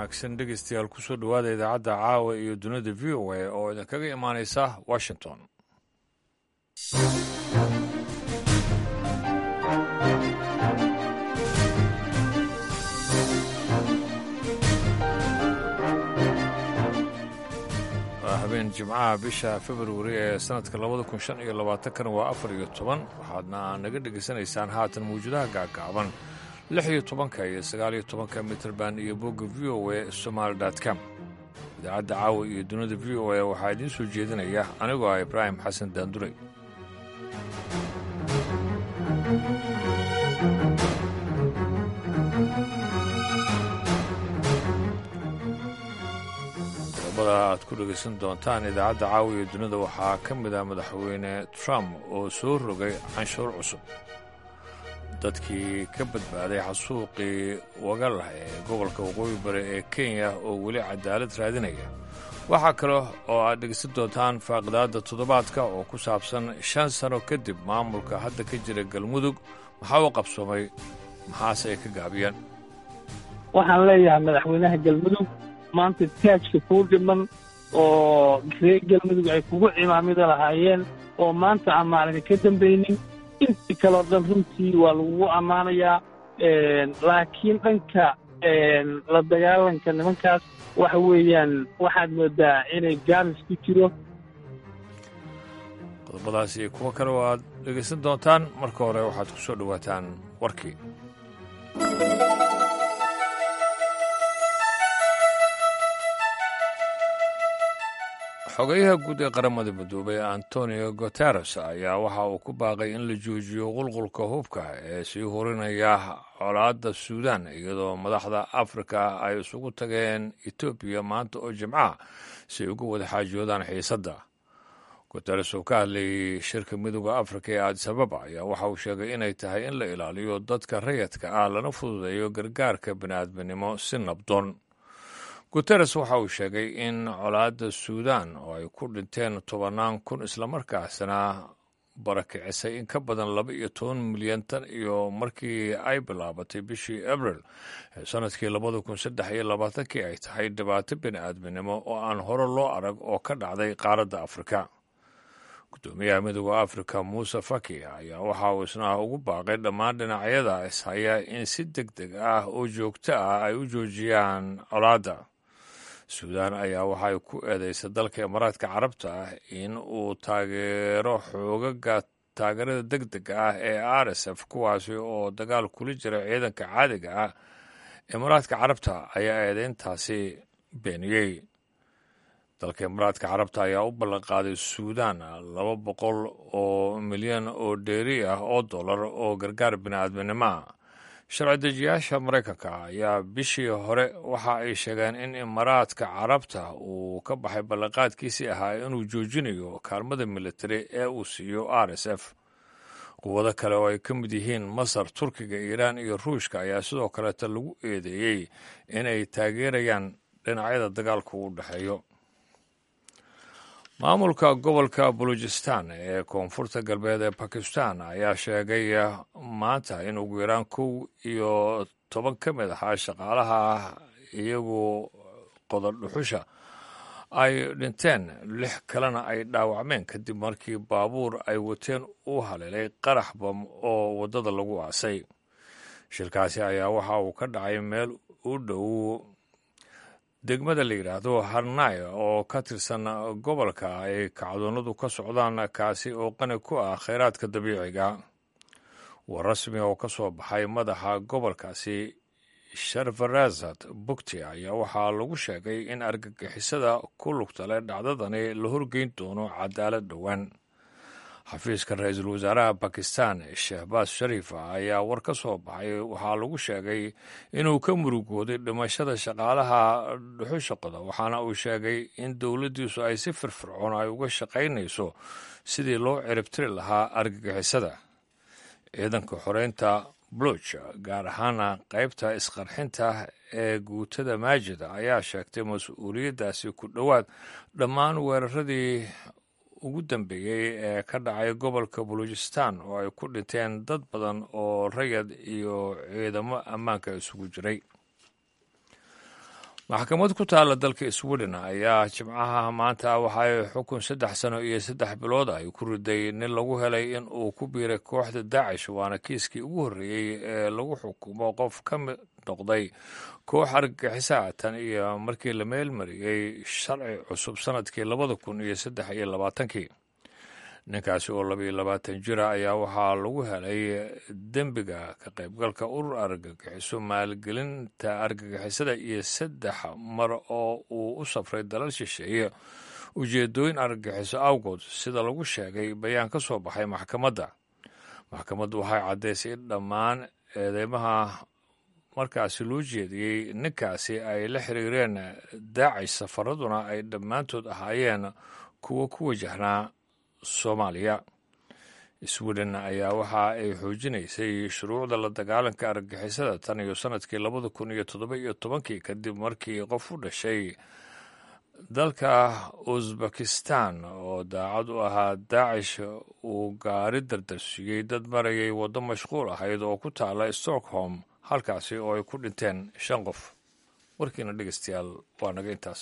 wanaagsan dhegeystayaal kusoo dhowaada idaacadda caawa iyo dunida v o a oo idinkaga imaanaysa washington waa habeen jimcaha bisha februari ee sanadka labada kun shan iyo labaatankana waa afar iyo toban waxaadna naga dhegaysanaysaan haatan mawjadaha gaagaaban lix iyo tobanka iyo sagaal iyo tobanka mitrband iyo bogga v o a somaali com idaacadda caawa iyo dunida v o a waxaa idiin soo jeedinaya anigoo ah ibraahim xasan daanduley qodobada aad ku dhegaysan doontaan idaacadda caawa iyo dunida waxaa ka mid ah madaxweyne trump oo soo rogay canshuur cusub dadkii ka badbaaday xasuuqii wagalah ee gobolka waqooyi bari ee kenya oo weli cadaalad raadinaya waxaa kale oo aad dhegeysan doontaan faaqidaadda toddobaadka oo ku saabsan shan sano kadib maamulka hadda ka jira galmudug maxaa u qabsoomay maxaase ay ka gaabiyeen waxaan leeyahay madaxweynaha galmudug maanta taajka kuu dhiman oo reer galmudug ay kugu cimaamida lahaayeen oo maanta aan maalina ka dambaynin intii kaleo dhan runtii waa lagugu ammaanayaa laakiin dhanka la dagaalanka nimankaas waxa weeyaan waxaad moodaa inay gaaris ku jiro qodobadaas iyo kuwo kale oo aad dhegaysan doontaan marka hore waxaad ku soo dhowaataan warkii xogayaha guud ee qaramada midoobay antonio guteres ayaa waxa uu ku baaqay in la joojiyo qulqulka hubka ee sii horinaya colaadda suudan iyadoo madaxda afrika ay isugu tageen etoobiya maanta oo jimcaha si ay uga wada xaajoodaan xiisadda guteres oo ka hadlayay shirka midooda afrika ee adisababa ayaa waxa uu sheegay inay tahay in la ilaaliyo dadka rayadka ah lana fududeeyo gargaarka bini'aadminimo si nabdoon guteres waxa uu sheegay in colaadda suudan oo ay ku dhinteen tobannaan kun islamarkaasna barakicisay in ka badan laba iyo toban milyan tan iyo markii ay bilaabatay bishii abril ee sanadkii labada kun saddex iyo labaatankii ay tahay dhibaato bini'aadminimo oo aan hore loo arag oo ka dhacday qaaradda afrika gudoomiyaha midooda afrika muuse faki ayaa waxa uu isna ugu baaqay dhammaan dhinacyada ishaya in si deg deg ah oo joogto ah ay u joojiyaan colaadda suudaan ayaa waxay ku eedeysay dalka imaaraadka carabta ah in uu taageero xoogaga taageerada deg dega ah ee r s f kuwaasi oo dagaal kula jira ciidanka caadiga ah imaaraadka carabta ayaa eedeyntaasi beeniyey dalka imaaraadka carabta ayaa u ballanqaaday suudaan laba boqol oo milyan oo dheeri ah oo dollar oo gargaar bini'aadminimo ah sharci dejiyaasha maraykanka ayaa bishii hore waxa ay sheegeen in imaaraadka carabta uu ka baxay ballanqaadkiisii ahaa inuu joojinayo kaalmada militari ee uu siiyo r s f quwado kale oo ay ka mid yihiin masar turkiga iiraan iyo ruushka ayaa sidoo kaleeta lagu eedeeyey inay taageerayaan dhinacyada dagaalku u dhexeeyo maamulka gobolka balujistan ee koonfurta galbeed ee bakistan ayaa sheegay maanta in ugu yaraan kow iyo toban ka mid ahaa shaqaalaha iyagu qodor dhuxusha ay dhinteen lix kalena ay dhaawacmeen kadib markii baabuur ay wateen u haleelay qarax bam oo waddada lagu aasay shilkaasi ayaa waxa uu ka dhacay meel u dhow degmada la yidhaahdo harnay oo ka tirsan gobolka ay kacdoonnadu ka socdaan kaasi oo qani ku ah kheyraadka dabiiciga war rasmi oo ka soo baxay madaxa gobolkaasi sharfarazad bugti ayaa waxaa lagu sheegay in argagixisada ku lugta leh dhacdadani la horgeyn doono cadaalad dhowaan xafiiska ra-iisul wasaaraha bakistan shehbaas shariif ayaa war ka soo baxay waxaa lagu sheegay inuu ka murugooday dhimashada shaqaalaha dhuxusha qoda waxaana uu sheegay in dowladdiisu ay si firfircoon ay uga shaqaynayso sidii loo ciribtiri lahaa argagixisada ciidanka xoreynta bluch gaar ahaana qaybta isqarxinta ee guutada maajida ayaa sheegtay mas-uuliyaddaasi ku dhowaad dhammaan weeraradii ugu dambeeyey ee ka dhacay gobolka balujistan oo ay ku dhinteen dad badan oo rayad iyo ciidamo ammaanka isugu jiray maxkamad ku taalla dalka sweden ayaa jimcaha maanta waxaay xukun saddex sano iyo saddex bilood ay ku riday nin lagu helay in uu ku biiray kooxda daacish waana kiiskii ugu horreeyey ee lagu xukumo qof ka mid noqday koox argagixisaa tan iyo markii la meelmariyey sharci cusub sanadkii labada kun iyo saddex iyo labaatankii ninkaasi oo labaiyo labaatan jira ayaa waxaa lagu helay dembiga ka qaybgalka urur argagixiso maalgelinta argagixisada iyo saddex mar oo uu u safray dalal shisheeye ujeedooyin argagixiso awgood sida lagu sheegay bayaan ka soo baxay maxkamadda maxkamaddu waxay caddaysay in dhammaan eedeymaha markaasi loo jeediyey ninkaasi ay la xiriireen daacish safaraduna ay dhammaantood ahaayeen kuwo ku wajahnaa soomaaliya sweden ayaa waxa ay xoojinaysay shuruucda la dagaalanka argagixisada tan iyo sanadkii labada kun iyo toddoba iyo tobankii kadib markii qof u dhashay dalka uzbekistan oo daacad u ahaa daacish uu gaari dardarsiiyey dad marayay waddo mashquul ahayd oo ku taala stockholm halkaasi oo ay ku dhinteen shan qof warkiina dhegeystayaal waa naga intaas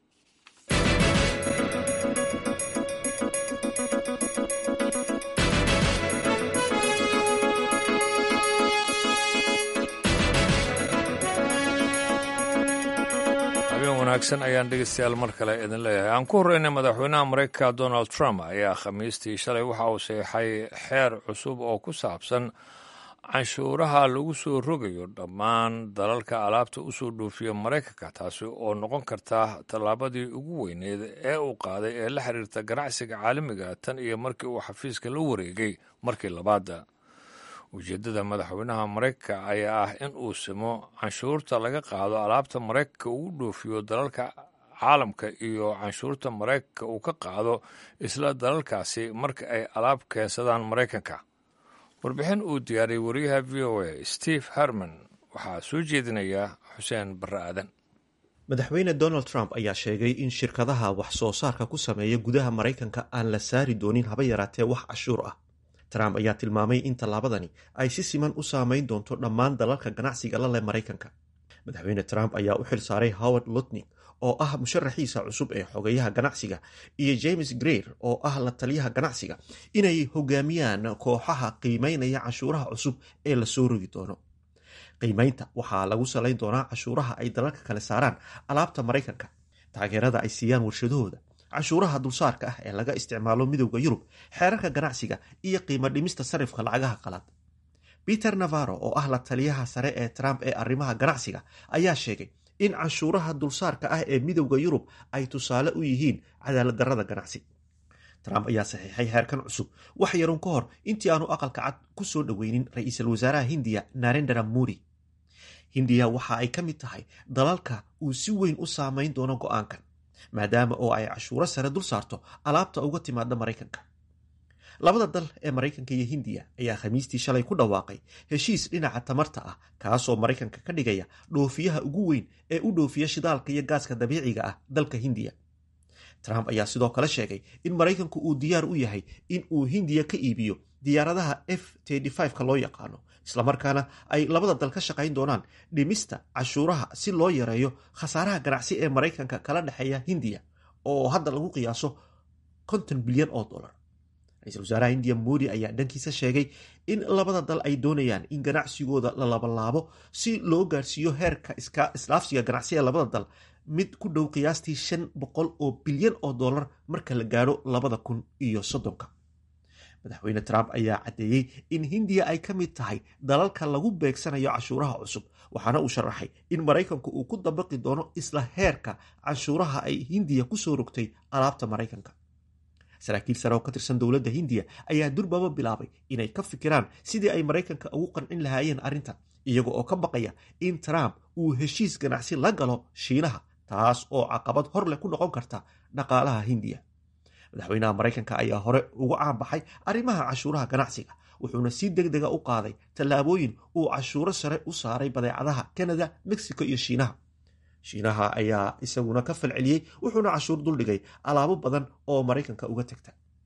wanaagsan ayaan dhegeystayaal mar kale idin leeyahay aan ku horreynay madaxweynaha maraykanka donald trump ayaa khamiistii shalay waxa uu seexay xeer cusub oo ku saabsan canshuuraha lagu soo rogayo dhammaan dalalka alaabta u soo dhoofiya maraykanka taasi oo noqon karta tallaabadii ugu weyneed ee uu qaaday ee la xiriirta ganacsiga caalamiga tan iyo markii uu xafiiska la wareegay markii labaadda ujeeddada madaxweynaha maraykanka ayaa ah in uu simo canshuurta laga qaado alaabta maraykanka ugu dhoofiyo dalalka caalamka iyo canshuurta maraykanka uu ka qaado isla dalalkaasi marka ay alaab keensadaan maraykanka warbixin uu diyaariyey wariyaha v o a steve herman waxaa soo jeedinaya xuseen barre aadan madaxweyne donald trump ayaa sheegay in shirkadaha wax soo saarka ku sameeya gudaha maraykanka aan la saari doonin haba yaraatee wax cashuur ah trump ayaa tilmaamay in tallaabadani ay si siman u saameyn doonto dhammaan dalalka ganacsiga la leh maraykanka madaxweyne trump ayaa u xil saaray howard lutnig oo ah musharaxiisa cusub ee xogeyaha ganacsiga iyo james greer oo ah la taliyaha ganacsiga inay hogaamiyaan kooxaha qiimeynaya cashuuraha cusub ee lasoo rogi doono qiimeynta waxaa lagu salayn doonaa cashuuraha ay dalalka kale saaraan alaabta maraykanka taageerada ay siiyaan warshadahooda cashuuraha dulsaarka ah ee laga isticmaalo midowda yurub xeerarka ganacsiga iyo qiimo dhimista sarifka lacagaha qalaad peter navaro oo ah la taliyaha sare ee trump ee arrimaha ganacsiga ayaa sheegay in canshuuraha dulsaarka ah ee midowda yurub ay tusaale u yihiin cadaaladdarrada ganacsi trump ayaa saxiixay xeerkan cusub wax yarun ka hor intii aanu aqalka cad ku soo dhoweynin ra-iisul wasaaraha hindiya narendra mori hindiya waxa ay ka mid tahay dalalka uu si weyn u saameyn doono go-aankan maadaama oo ay cashuuro sare dul saarto alaabta uga timaada maraykanka labada dal ee maraykanka iyo hindiya ayaa khamiistii shalay ku dhawaaqay heshiis dhinaca tamarta ah kaasoo maraykanka ka dhigaya dhoofiyaha ugu weyn ee u dhoofiya shidaalka iyo gaaska dabiiciga ah dalka hindiya trump ayaa sidoo kale sheegay in maraykanku uu diyaar u yahay in uu hindiya ka iibiyo diyaaradaha f ka loo yaqaano islamarkaana ay labada dal ka shaqayn doonaan dhimista cashuuraha si loo yareeyo khasaaraha ganacsi ee maraykanka kala dhexeeya hindiya oo hadda lagu qiyaaso konton bilyan oo dolar ra-iisul wasaaraha hindiya modi ayaa dhankiisa sheegay in labada dal ay doonayaan in ganacsigooda la labalaabo si loo gaarsiiyo heerka isdhaafsiga ganacsi ee labada dal mid ku dhow qiyaastii shan boqol oo bilyan oo dollar marka la gaadho labada kun iyo soddonka madaxweyne trump ayaa caddeeyey in hindiya ay ka mid tahay dalalka lagu beegsanayo cashuuraha cusub waxaana uu sharaxay in maraykanku uu ku dabaqi doono isla heerka canshuuraha ay hindiya kusoo rogtay alaabta maraykanka saraakiil sare oo ka tirsan dowladda hindiya ayaa durbaba bilaabay inay ka fikiraan sidii ay maraykanka ugu qancin lahaayeen arrintan iyaga oo ka baqaya in trump uu heshiis ganacsi la galo shiinaha taas oo caqabad hor leh ku noqon karta dhaqaalaha hindiya madaxweynaha maraykanka ayaa hore uga caanbaxay arrimaha cashuuraha ganacsiga wuxuuna si deg dega u qaaday tallaabooyin uu cashuuro sare u saaray badeecadaha kanada mexico iyo shiinaha shiinaha ayaa isaguna ka falceliyey wuxuuna cashuur duldhigay alaabo badan oo maraykanka uga tagta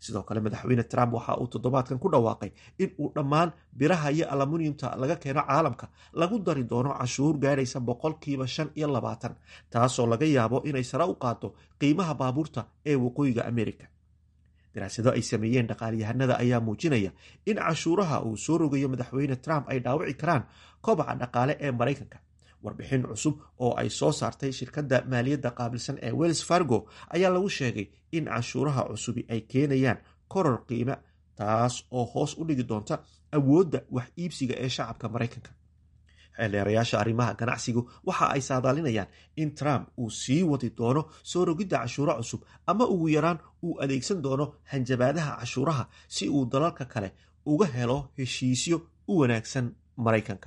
sidoo kale madaxweyne trump waxa uu toddobaadkan ku dhawaaqay in uu dhammaan biraha iyo alamuniyumta laga keeno caalamka lagu dari doono cashuur gaadhaysa boqolkiiba shan iyo labaatan taasoo laga yaabo inay sare u qaado qiimaha baabuurta ee waqooyiga amerika daraasado ay sameeyeen dhaqaalyahanada ayaa muujinaya in cashuuraha uu soo rogayo madaxweyne trump ay dhaawici karaan kobaca dhaqaale ee maraykanka warbixin cusub oo ay soo saartay shirkadda maaliyadda qaabilsan ee wells fargo ayaa lagu sheegay in cashuuraha cusubi ay keenayaan koror qiime taas oo hoos u dhigi doonta awoodda wax iibsiga ee shacabka maraykanka xeeleerayaasha arrimaha ganacsigu waxa ay saadaalinayaan in trump uu sii wadi doono soo rogidda cashuuro cusub ama ugu yaraan uu adeegsan doono hanjabaadaha cashuuraha si uu dalalka kale uga helo heshiisyo u wanaagsan maraykanka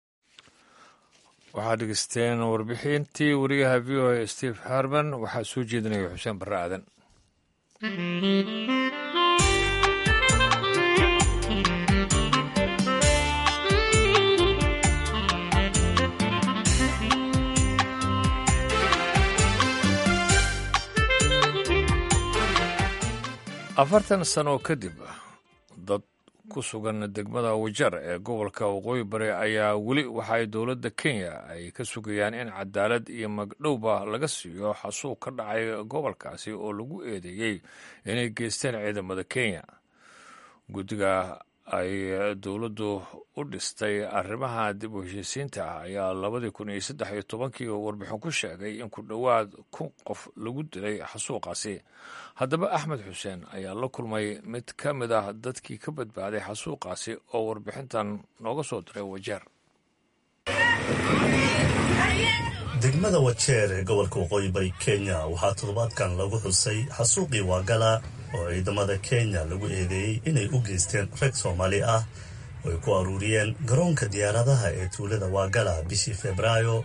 waxaad dhegeysteen warbixintii wariyaha v o a steve harman waxaa soo jeedinaya xuseen barre aadan afartan sano kadib dad ku sugan degmada wajar ee gobolka waqooyi bari ayaa weli waxa ay dowladda kenya ay ka sugayaan in cadaalad iyo magdhowba laga siiyo xasuuq ka dhacay gobolkaasi oo lagu eedeeyey inay geysteen ciidamada kenya guddiga ay dowladdu u dhistay arrimaha dib u heshiisiinta ah ayaa labadii kun iyo saddex iyo tobankii warbixin ku sheegay in ku dhowaad kun qof lagu dilay xasuuqaasi haddaba axmed xuseen ayaa la kulmay mid ka mid ah dadkii ka badbaaday xasuuqaasi oo warbixintan nooga soo diray wajeer degmada wajeer ee gobolka waqooyi bari kenya waxaa toddobaadkan lagu xusay xasuuqii waagala oo ciidamada kenya lagu eedeeyey inay u geysteen rag soomaali ah oo ay ku aruuriyeen garoonka diyaaradaha ee tuulada waagala bishii febraayo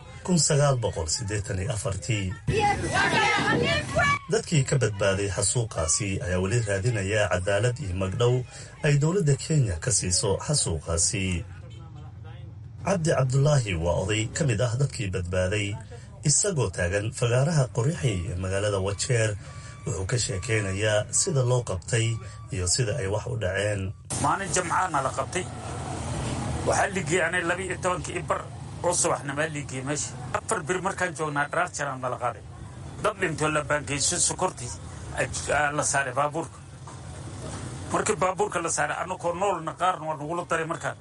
dadkii ka badbaaday xasuuqaasi ayaa weli raadinaya cadaalad iyo magdhow ay dowladda kenya ka siiso xasuuqaasi cabdi cabdulaahi waa oday ka mid ah dadkii badbaaday isagoo taagan fagaaraha qorixi ee magaalada wajeer wuxuu ka sheekaynayaa sida loo qabtay iyo sida ay wax u dhaceen maalin jamcaana la qabtay waxaa liigiyey anay laba iyo tobankii ibar oo subaxnimaa liigiyey meesha afar bir markaan joognaa dharaar jaraan nala qaaday dad dhintoo la baangeyso sokortii la saaray baabuurka markii baabuurka la saaray annakoo noolna qaarna waa nagula daray markaan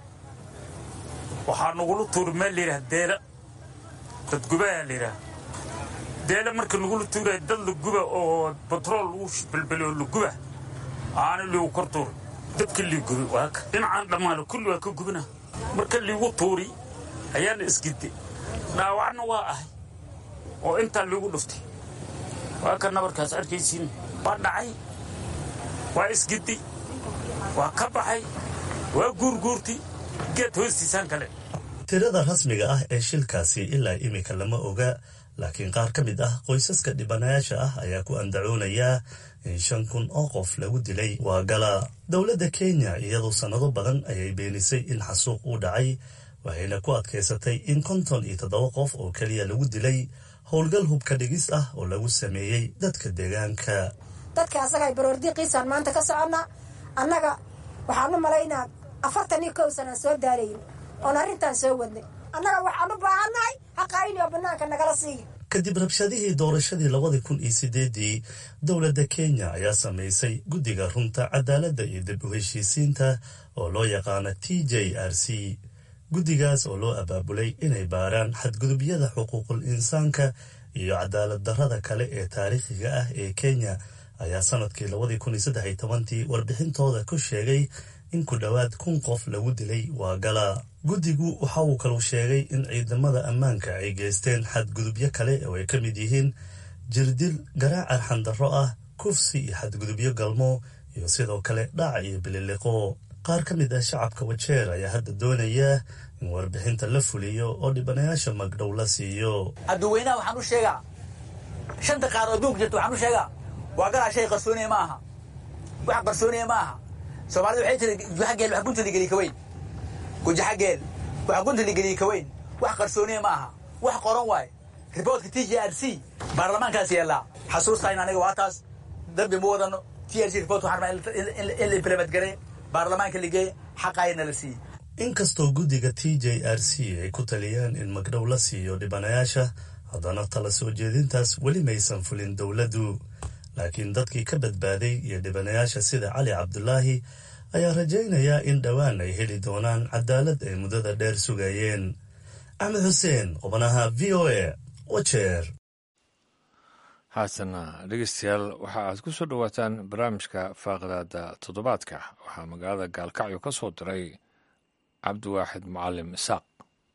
waxaa nagula tuuri meel layidhaha deela dad gubayaa layidhaha deela marka nagula tuuraya dad la guba oo batrool lagu belbeli oo la guba aana liigu kor tuuri dadka lii gubi waaka dhinacaan dhammaano kulli waa ka gubina marka liigu tuuri ayaana isgidde dhaawacna waa ahay oo intaa liigu dhuftay waa ka nabarkaas arkaysiin waa dhacay waa isgiddi waa ka baxay waa guurguurti geed hoostiisaan kale tirada rasmiga ah ee shilkaasi ilaa iminka lama oga laakiin qaar ka mid ah qoysaska dhibanayaasha ah ayaa ku andacoonayaa in shan kun oo qof lagu dilay waagala dowladda kenya iyadoo sannado badan ayay beenisay in xasuuq uu dhacay waxayna ku adkaysatay in konton iyo toddoba qof oo keliya lagu dilay howlgal hubka dhigis ah oo lagu sameeyey dadka deegaanka dadka asaga baroordiiqiisaan maanta ka soconna annaga waxaan u malaynaa afartan iyo kow sanaan soo daalayn oon arrintaan soo wadnay annaga waxaan u baahannahay haqaayni oo bannaanka nagala siiya kadib rabshadihii doorashadii labadii kun iyo sideedii dowladda kenya ayaa samaysay guddiga runta cadaaladda iyo dib u heshiisiinta oo loo yaqaana t j r c guddigaas oo loo abaabulay inay baaraan xadgudubyada xuquuqul insaanka iyo cadaalad darrada kale ee taariikhiga ah ee kenya ayaa sanadkii labadii kun iyo saddex iyo tobantii warbixintooda ku sheegay in ku dhowaad kun qof lagu dilay waagala guddigu waxa uu kalu sheegay in ciidamada ammaanka ay geysteen xadgudubyo kale oo ay ka mid yihiin jirdil garaac arxandarro ah kufsi iyo xadgudubyo galmo iyo sidoo kale dhac iyo bililiqo qaar ka mid ah shacabka wajeer ayaa hadda doonaya in warbixinta la fuliyo oo dhibanayaasha magdhow la siiyo adduweynaha waxaan u sheegaa shanta qaar oo adduunka jirta waxaan u sheegaa waa galaa shay qarsooniya ma aha wax qarsooniya ma aha soomaalida waxay tiri gujaxageel wax gunta ligeliy kaweyn gujaxageel wax gunta ligeliy kaweyn wax qarsooniya ma aha wax qoran waaye riboortka t j r c baarlamaankaas yeellaa xasuustaan aniga waa taas dambi ma wadano t r c report waxaan rabaa in la implement gareeyo baarlamaanka la geeyo xaqaayana la siiyo inkastoo guddiga t j r c ay ku taliyeen in magdhow la siiyo dhibanayaasha haddana tala soo jeedintaas weli maysan fulin dowladdu laakiin dadkii ka badbaaday iyo dhibanayaasha sida cali cabdulaahi ayaa rajaynayaa in dhowaan ay heli doonaan cadaalad ay muddada dheer sugayeen axmed xuseen qubanaha v o a wajeer haatana dhegeystayaal waxa aad ku soo dhowaataan barnaamijka faaqidaada toddobaadka waxaa magaalada gaalkacyo ka soo diray cabdiwaaxid mucalim isaaq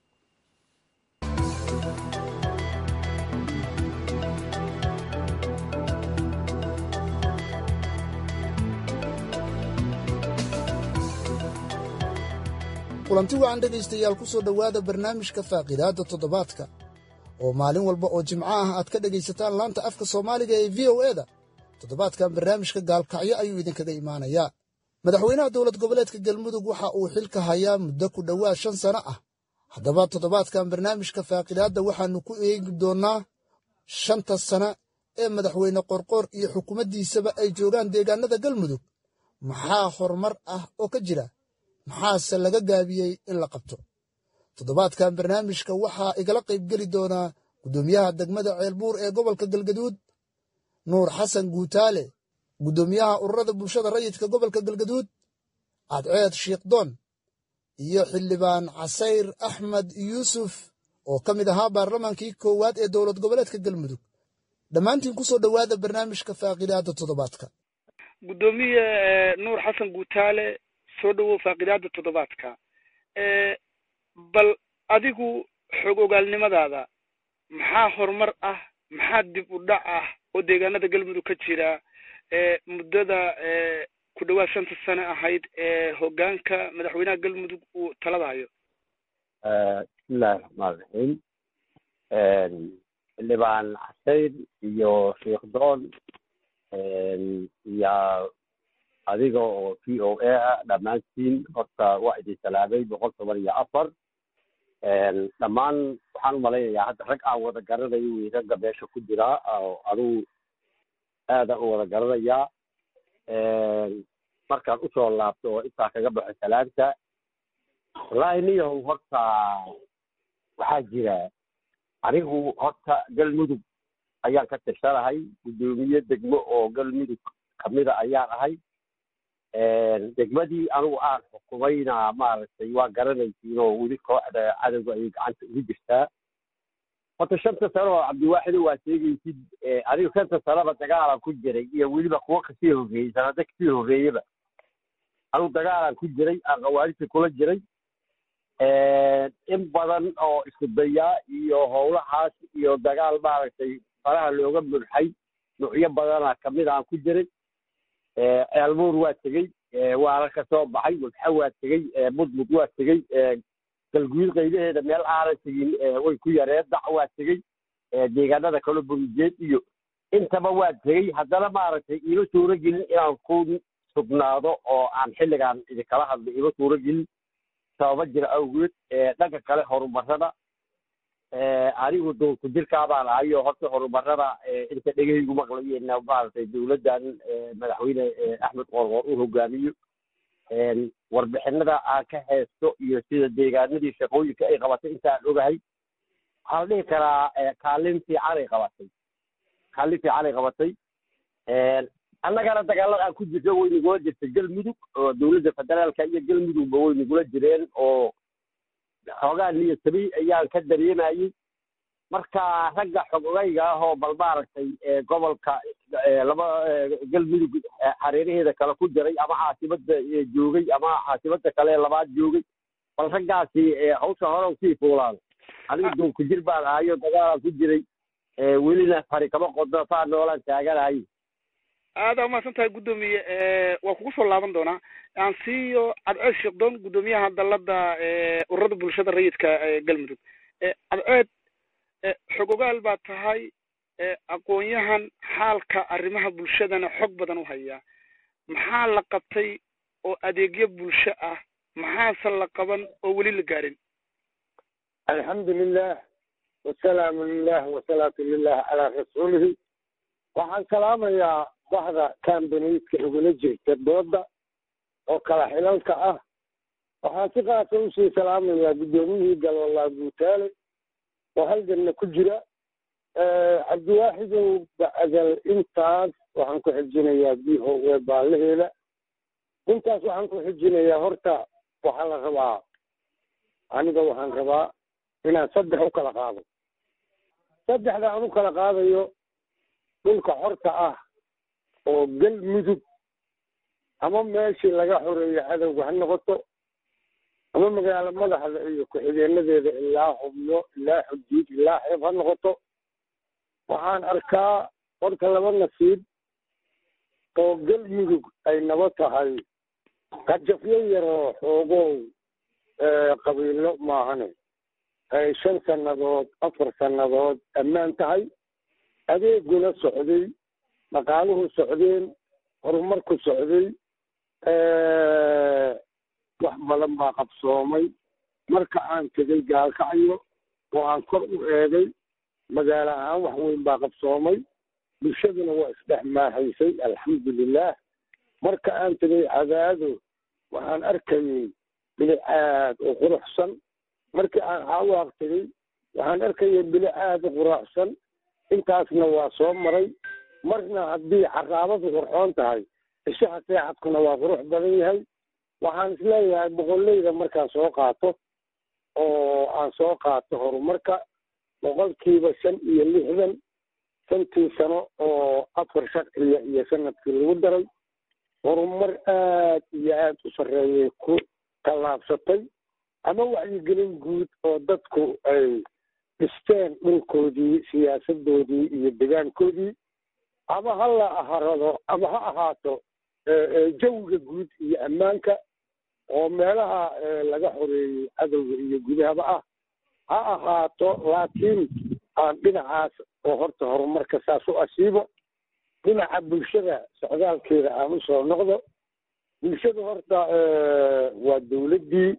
kulanti wacan dhegaystayaal ku soo dhowaada barnaamijka faaqidaadda toddobaadka oo maalin walba oo jimco ah aad ka dhegaysataan laanta afka soomaaliga ee v o eda toddobaadkan barnaamijka gaalkacyo ayuu idinkaga imaanayaa madaxweynaha dowlad goboleedka galmudug waxa uu xilka hayaa muddo ku dhowaad shan sano ah haddaba toddobaadkan barnaamijka faaqidaadda waxaannu ku eegi doonnaa shanta sano ee madaxweyne qorqoor iyo xukuumaddiisaba ay joogaan deegaannada galmudug maxaa horumar ah oo ka jira maxaase laga gaabiyey in la qabto toddobaadkan barnaamijka waxaa igala qaybgeli doonaa guddoomiyaha degmada ceelbuur ee gobolka galgaduud nuur xasan guutaale guddoomiyaha ururada bulshada rayidka gobolka galgaduud cadceed shiikhdoon iyo xildhibaan casayr axmed yuusuf oo ka mid ahaa baarlamaankii koowaad ee dowlad goboleedka galmudug dhammaantiin ku soo dhowaada barnaamijka faaqidaadda toddobaadka guddoomiye nuur xasan guutaale soo dhowow faaqidaadda toddobaadka bal adigu xog ogaalnimadaada maxaa horumar ah maxaa dib u dhac ah oo deegaanada galmudug ka jira muddada ku dhowaad shanta sano ahayd ee hoggaanka madaxweynaha galmudug uu talada hayo bismillahi raxmaan raxiim xildhibaan casayr iyo shiikhdoon iyo adiga oo v o a ah dhammaantiin horta waa idin salaamay boqol toban iyo afar dhammaan waxaan u malaynayaa hadda rag aan wada garanayo wey ragga meesha ku jiraa oo adugu aadaan u wada garanayaa markaan usoo laabto oo intaa kaga baxo salaanta wallaahi niyahow horta waxaa jira anigu horta galmudug ayaan ka tirsanahay guddoomiye degmo oo galmudug kamida ayaan ahay degmadii anigu aan xukumayna maaragtay waa garanaysiin oo weli kooxda cadowga ayay gacanta ugu jirtaa horta shanta sano oo cabdiwaaxido waa sheegaysid anigu shanta sanoba dagaalan ku jiray iyo weliba kuwo kasii horreeyey sanado kasii horreeyaba anigu dagaalan ku jiray aan khawaarijta kula jiray in badan oo isku dayaa iyo howlahaas iyo dagaal maaragtay faraha looga murxay nuucyo badana kamid aan ku jiray ceelbuur waa tegey waana ka soo baxay wagxa waa tegey mudmud waa tegey galguud qaybaheeda meel aanan tegin way ku yareen dac waa tegey deegaanada kale burijeed iyo intaba waa tegey haddana maaragtay iima suuro gelin inaan ku sugnaado oo aan xilligaan idinkala hadlo iima suuro gelin sababa jira awgeed dhanka kale horumarada anigu dowlku jirkaa baan ahayo horta horumarada inta dhegahaygu maqlayena maaragtay dowladdan madaxweyne axmed qorqoor u hogaamiyo warbixinada aan ka haysto iyo sida deegaanadii shaqooyinka ay qabatay intaan ogahay waxaa la dhihi karaa kaalin fiican ay qabatay kaalin fiican ay qabatay annagana dagaalada aan ku jirta way nagula jirtay galmudug oo dowladda federaalka iyo galmudugba way nagula jireen oo xoogaa niyadsamay ayaan ka dareemayey marka ragga xogogayga ah oo bal maaragtay gobolka laba galmudug hareeraheeda kale ku jiray ama caasimada joogay ama caasimada kale labaad joogay bal raggaasi hawsha hore usii fuulaan aniga doonku jir baan ahayo dagaalaan ku jiray welina fari kama qodno saa noolaan taaganahay aada umahadsan tahay guddoomiye waa kugu soo laaban doonaa aan siiyo cadceed sheekdoon guddoomiyaha dalada ururada bulshada rayidka galmudug cadceed xog ogaal baa tahay aqoon-yahan xaalka arrimaha bulshadana xog badan u hayaa maxaa la qabtay oo adeegyo bulsho ah maxaase la qaban oo weli la gaarin alxamdu lilah wasalaamu lilah wasalaatu lilah calaa rasuulihi waxaan salaamayaa baxda kambaniidka igula jirta dooda oo kala xilalka ah waxaan si qaasa usii salaamayaa guddoomiyihii galwalaa guutaale oo halganna ku jira cabdiwaaxidow bacdal intaas waxaan ku xijinayaa b o e baalaheeda intaas waxaan ku xijinayaa horta waxaa la rabaa aniga waxaan rabaa inaan saddex u kala qaado saddexda aan u kala qaadayo dhulka xorta ah oo galmudug ama meeshii laga xoreeyo cadowga ha noqoto ama magaalo madaxda iyo ku-xigeenadeeda ilaa xubno ilaa xuduud ilaa xeeb ha noqoto waxaan arkaa horta laba nasiib oo galmudug ay naba tahay qajafyo yaroo xoogow qabiilo maahane ay shan sannadood afar sannadood ammaan tahay adeeguna socday dhaqaaluhu socdeen horumarku socday wax badan baa qabsoomay marka aan tegay gaalkacyo oo aan kor u eegay magaalo ahaan wax weyn baa qabsoomay bulshaduna waa isdhex maahaysay alxamdulilah marka aan tegay cadaado waxaan arkayay bilic aad u quruxsan markii aan xaawaaq tegey waxaan arkayay bilic aad u quruxsan intaasna waa soo maray marna haddii xaraabadu qurxoon tahay ishaha seexadkuna waa qurux badan yahay waxaan isleeyahay boqolleyda markaan soo qaato oo aan soo qaato horumarka boqolkiiba shan iyo lixdan shantii sano oo afar sharciya iyo sanadkii lagu daray horumar aad iyo aad u sarreeyay ku tallaabsatay ama wacyigelin guud oo dadku ay dhisteen dhulkoodii siyaasadoodii iyo degaankoodii ama ha la aharado ama ha ahaato jawiga guud iyo ammaanka oo meelaha laga xoreeyey cadowga iyo gudahaba ah ha ahaato laakiin aan dhinacaas oo horta horumarka saas u asiibo dhinaca bulshada socdaalkeeda aan u soo noqdo bulshada horta waa dawladdii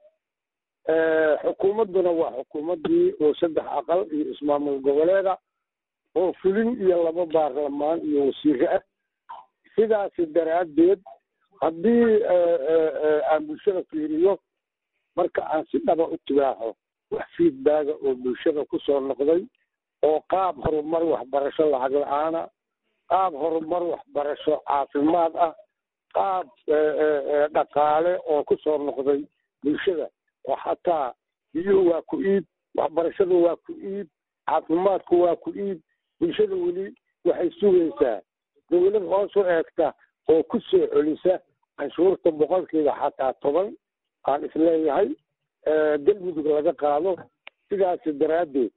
xukuumadduna waa xukuumaddii oo saddex aqal iyo ismaamul goboleeda oo fulin iyo laba baarlamaan iyo wasiire ah sidaasi daraaddeed haddii aan bulshada fiiriyo marka aan si dhaba u tibaaxo wax fiidbaaga oo bulshada ku soo noqday oo qaab horumar waxbarasho lacag la-aana qaab horumar waxbarasho caafimaad ah qaab dhaqaale oo ku soo noqday bulshada oo xataa biyuhu waa ku iib waxbarashadu waa ku iib caafimaadku waa ku iib bulshada weli waxay sugaysaa dawlad hoos u eegta oo ku soo celisa canshuurta boqolkiiba xataa toban aan isleeyahay galmudug laga qaado sidaasi daraaddeed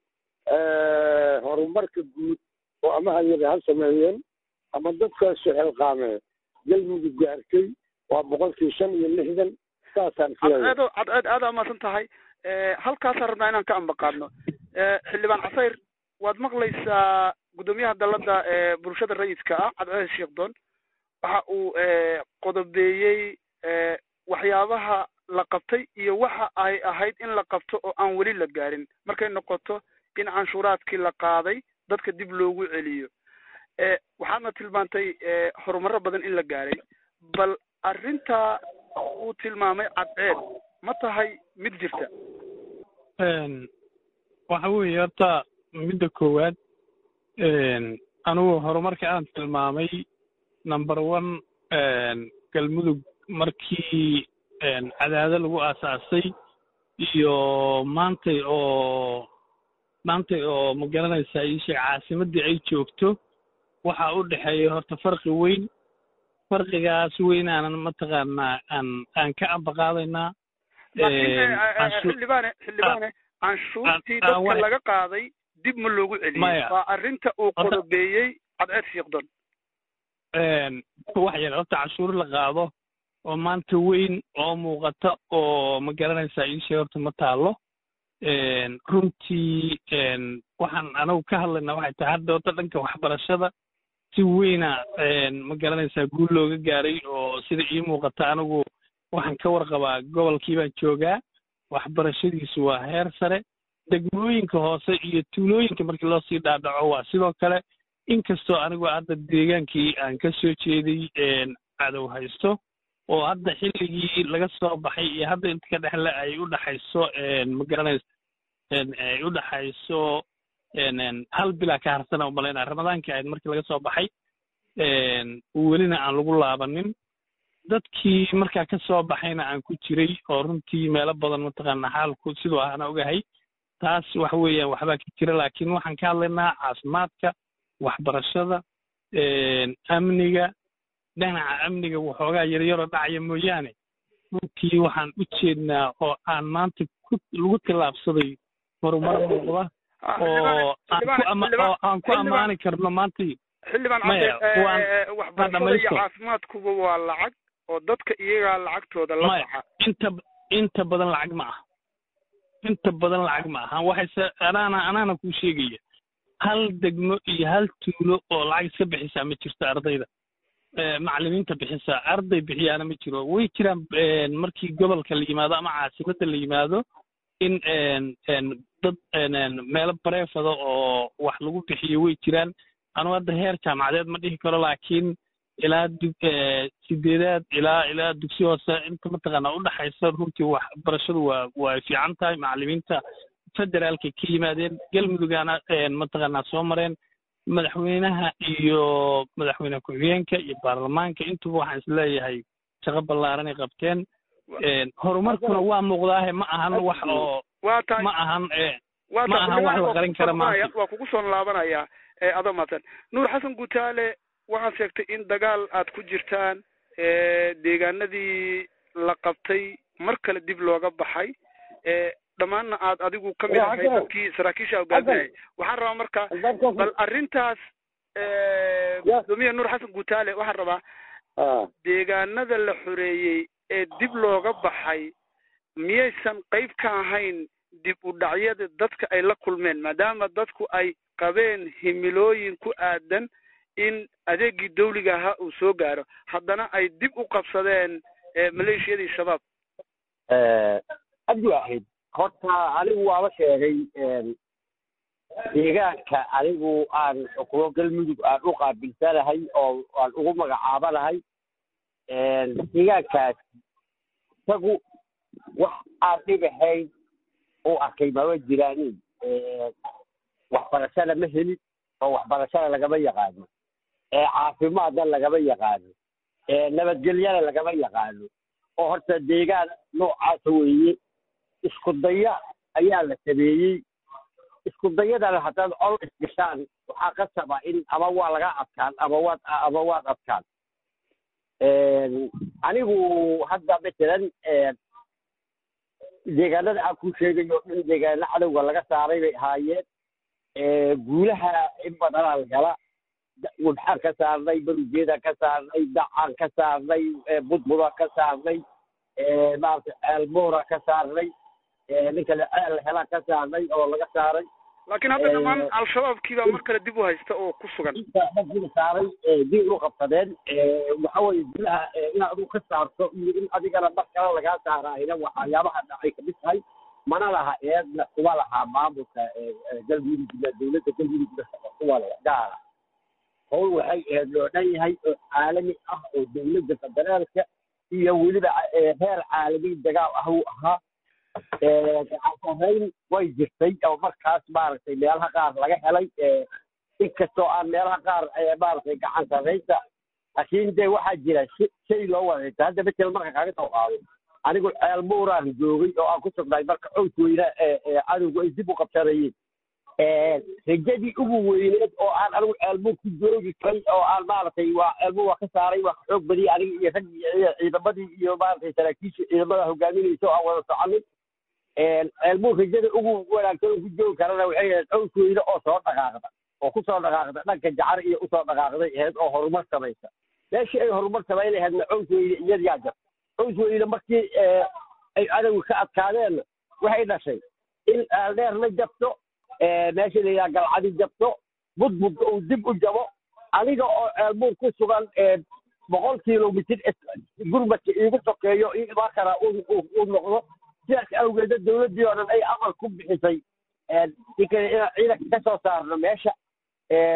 horumarka guud oo ama hayada ha sameeyeen ama dadka suxilqaamee galmudug gaartay waa boqolkii shan iyo lixdan saasaan isleeyahay cadceedo cadceed aada amaasan tahay halkaasaan rabnaa inaan ka ambaqaadno xildhibaan casayr waad maqlaysaa guddoomiyaha dalladda ee bulshada rayidka ah cadceed sheekdoon waxa uu qodobeeyey waxyaabaha la qabtay iyo waxa ay ahayd in la qabto oo aan weli la gaarin markay noqoto in canshuuraadkii la qaaday dadka dib loogu celiyo waxaadna tilmaantay horumaro badan in la gaaray bal arrintaa uu tilmaamay cadceed ma tahay mid jirta waxa weeye horta midda koowaad anigu horumarka aan tilmaamay number one galmudug markii cadaado lagu aasaasay iyo maantay oo maantay oo ma garanaysaa iisheeg caasimaddii ay joogto waxaa u dhexeeya horta farqi weyn farqigaas weynaanan mataqaanaa aan aan ka ambaqaadaynaa xildhibaane xildhibaane canshuurtii dadka laga qaaday dib ma loogu celiyey waa arrinta uu qodobeeyey cadceed sheekdon wax yar horta canshuur la qaado oo maanta weyn oo muuqata oo ma garanaysaa iisheeg horta ma taalo runtii waxaan anagu ka hadlaynaa waxay tahay hadda horta dhanka waxbarashada si weyna ma garanaysaa guul looga gaaray oo sida ii muuqata anigu waxaan ka warqabaa gobolkii baan joogaa waxbarashadiisu waa heer sare degmooyinka hoose iyo tuulooyinka markii loo sii dhaadhaco waa sidoo kale inkastoo anigu hadda deegaankii aan ka soo jeeday cadow haysto oo hadda xilligii laga soo baxay iyo hadda inta ka dhexle ay u dhaxayso ma garanaysa ay u dhaxayso hal bilaa ka harsana u malaynaa ramadaankii ahayd markii laga soo baxay welina aan lagu laabanin dadkii markaa ka soo baxayna aan ku jiray oo runtii meelo badan mataqaana xaalku siduu ahana ogahay taas waxa weeyaan waxbaa ka jira laakiin waxaan ka hadlaynaa caafimaadka waxbarashada amniga dhinaca amniga waxoogaa yaryaroo dhacaya mooyaane runtii waxaan u jeednaa oo aan maanta ku lagu tillaabsaday horumar muuqda oo oo aan ku ammaani karno maanta xildhibaan maya cabdi waan waxbarashada iyo dhamaysto. caafimaadkuba waa lacag oo dadka iyagaa lacagtooda la maya baxa inta inta badan lacag ma aha inta badan lacag ma aha waxayse anaana anaana kuu sheegaya hal degmo iyo hal tuulo oo lacag iska bixisaa ma jirto ardayda Eh, macallimiinta bixisaa arday bixiyaana ma jiro way jiraan een, markii gobolka la yimaado ama caasimadda la yimaado in een, een, dad een, een, meelo bareefada oo wax lagu bixiyo way jiraan anugu hadda heer jaamacadeed ma dhihi karo laakiin ilaa dug eh, sideedaad ilaa ilaa dugsi hoose inta mataqaana udhaxaysa runtii waxbarashadu waa waa fiican tahay macallimiinta federaalkay ka yimaadeen galmudugana een, mataqaanaa soo mareen madaxweynaha iyo madaxweyne ku-xigeenka iyo baarlamaanka intuba waxaan isleeyahay shaqo ballaaranay qabteen Een, horumarkuna waa muuqdaahe ma ahan wax oo waa tahay ma ahan eh, waa ma tahay ahan wax la xildhibaan, qarin kara waa kugu soo maanta noqonaya- waa kugu soo laabanaya ee adoo mahadsan nuur xasan gutaale waxaad sheegtay in dagaal aad ku jirtaan ee deegaanadii la qabtay mar kale dib looga baxay ee dhammaanna aad adigu ka mid Waa ahay Xasan. dadkii saraakiisha hogaaminayay waxaan rabaa marka bal arrintaas ee, gudoomiye nuur xasan gutaale waxaan rabaa deegaanada la xoreeyey ee dib looga baxay miyaysan qayb ka ahayn dib u dhacyada dadka ay la kulmeen maadaama dadku ay qabeen himilooyin ku aadan in adeegii dawliga ahaa uu soo gaaro haddana ay dib u qabsadeen ee maleeshiyadii shabaab abdi waaxid horta anigu waaba sheegay een, deegaanka anigu aan xukumo galmudug aan u qaabilsanahay oo aan ugu magacaabanahay een, deegaankaas isagu wax aan dhibahayn u arkay mama jiraanin Een, waxbarashada ma helin oo waxbarashada lagama yaqaano ee caafimaadna lagama yaqaano ee nabadgelyana lagama yaqaano oo horta deegaan noocaasa weeye isku daya ayaa la sameeyey isku dayadana haddaad col isgashaan waxaa qasaba in ama waa laga adkaan ama waad ama waad adkaan Een, anigu hadda matalan een, deegaanada aan ku sheegayo in deegaano cadowga laga saaray bay ahaayeen Ee, guulaha in badanaa la hela Da- wabxaan ka saarnay barujeedaan ka saarnay dacaan ka saarnay ee, budbudaan ka saarnay ee, maaragtay ceelmoora ka saarnay ee, ninka la ceel helaan ka saarnay oo laga saaray laakiin hadda dhammaan Ee, al-shabaabkii baa mar kale dib u haysta oo ku sugan inta raggiina saaray ee, dib u qabsadeen ee, waxa weeye gudaha ee, inaad adigu ka saarto iyo in adigana mar kale lagaa saaraayna waxyaabaha dhacay kamid tahay mana laha eedna kuma laha maamulka ee, ee, galmudugna dowladda galmudugna kuwa leh gaara howl waxay ahayd loo dhan yahay oo caalami ah oo dowladda federaalka iyo weliba ee, heer caalami dagaal ah uu ahaa Ee, gacan sarrayn way jirtay oo markaas maaragtay meelaha qaar laga helay ee, inkastoo aan meelaha qaar ee, maaragtay gacan sarraynta laakiin dee waxaa jira shi- shay loo wareegta hadda matel marka kaaga soo qaado anigu ceel muuraan joogay oo aan ku sugnaay marka cows weyne ee ee cadowga ay dib u qabsanayeen Ee, rajadii ugu weyneed oo aan anigu ceelmuur ku joogi karay oo aan maaragtay waa ceelmuur waa ka saaray waa ka xoog badiyay aniga iyo raggii iyo ciidamadii iyo maaragtay saraakiisha ciidamada hogaaminaysa oo aan wada soconay ceelmuur rajada ugu wanaagsan oo ku joogi karana waxay ahayd cows weyne oo soo dhaqaaqda oo ku soo dhaqaaqda dhanka jacar iyo usoo dhaqaaqday ahayd oo horumar samaysa meeshii ay horumar samayn lahaydna cows weyne iyad yaa jarta cows weyne markii ee, ay cadowga ka adkaadeen waxay dhashay in dheer la jabto ee, meesha la yidhaha galcadi jabto budbudka uu dib u jabo aniga oo ceelmuur ku sugan ee, boqol kilomitir is- gurmadka iigu sokeeyo io imaan karaa uu- uu uu noqdo sidaas awgeeda dowladdii oo dhan ay amar ku bixisay ee, ninka inaan ciidanka ka soo saarno meesha ee,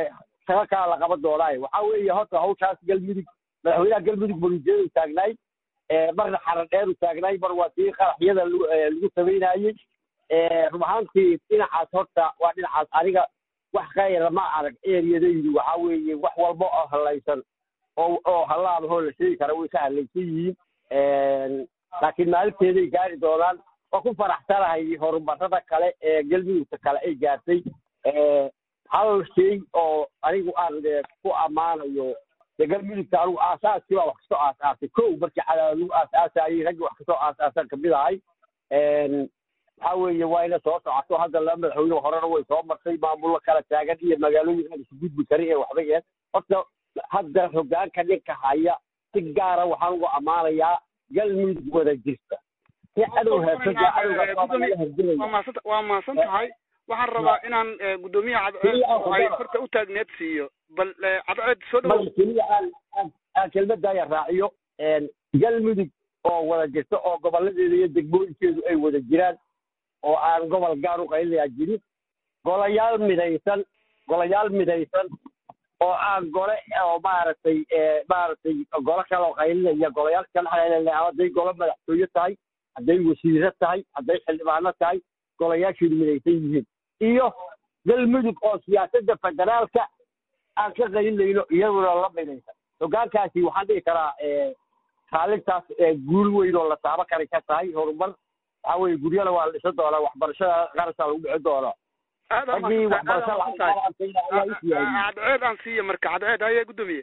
shaqo kala la qaban doonaaye waxaa weeye horta hawshaas galmudug madaxweynaha galmudug bolijeedu taagnaay marna xaran dheeru taagnaay mar waa tii qaraxyada lagu samaynayey run ahaantii dhinacaas horta waa dhinacaas aniga wax khayra ma arag eriyadaydu waxaa weeye wax walba oo halaysan oo oo hallaabahoo la sheegi kara way ka halaysan yihiin laakiin maalinteeday gaari doonaan waa ku faraxsanahay horumarada kale ee galmudugta kale ay gaartay hal shay oo anigu aan ku ammaanayo de galmudugta anigu aasaaskii baa wax kasoo aasaasay kow markii cadaad lagu aasaasayey raggii wax kasoo aasaasan kamid ahay waxaa weeye waa ina soo socoto hadda laba madaxweyne horena way soo martay maamullo kala taagan iyo magaalooyin aan isu gudbi karin ee waxba yeen horta hadda hogaanka ninka haya si gaara waxaan ugu ammaanayaa galmudug wada jirta si cadow waa mahadsan tahay waxaan rabaa inaan guddoomiyaha cadceed ay horta u taagneed siiyo bal cadceed soo dhawow keliya aan aan kelmadaya raaciyo galmudug oo wada jirta oo goboladeeda iyo degmooyinkeedu ay wada jiraan oo aan gobol gaar u qaylinayaa jirin golayaal midaysan golayaal midaysan oo aan gole oo maaragtay maaragtay golo kale oo qaylinaya golayaal kale qaylinaya hadday golo madaxtooye tahay hadday wasiiro tahay hadday xildhibaano tahay golayaasheedu midaysan yihiin iyo galmudug oo siyaasadda federaalka aan ka qaylinayno iyaduna la midaysan hogaankaasi waxaan dhihi karaa kaalintaas guul weyn oo la taabo kara ka tahay horumar waxaa weye guryada waa la dhisan doonaa waxbarashada qarashaa lagu bixin doonaa raggii waxbarasho cadceed aan siiya marka cadceed haye guddoomiye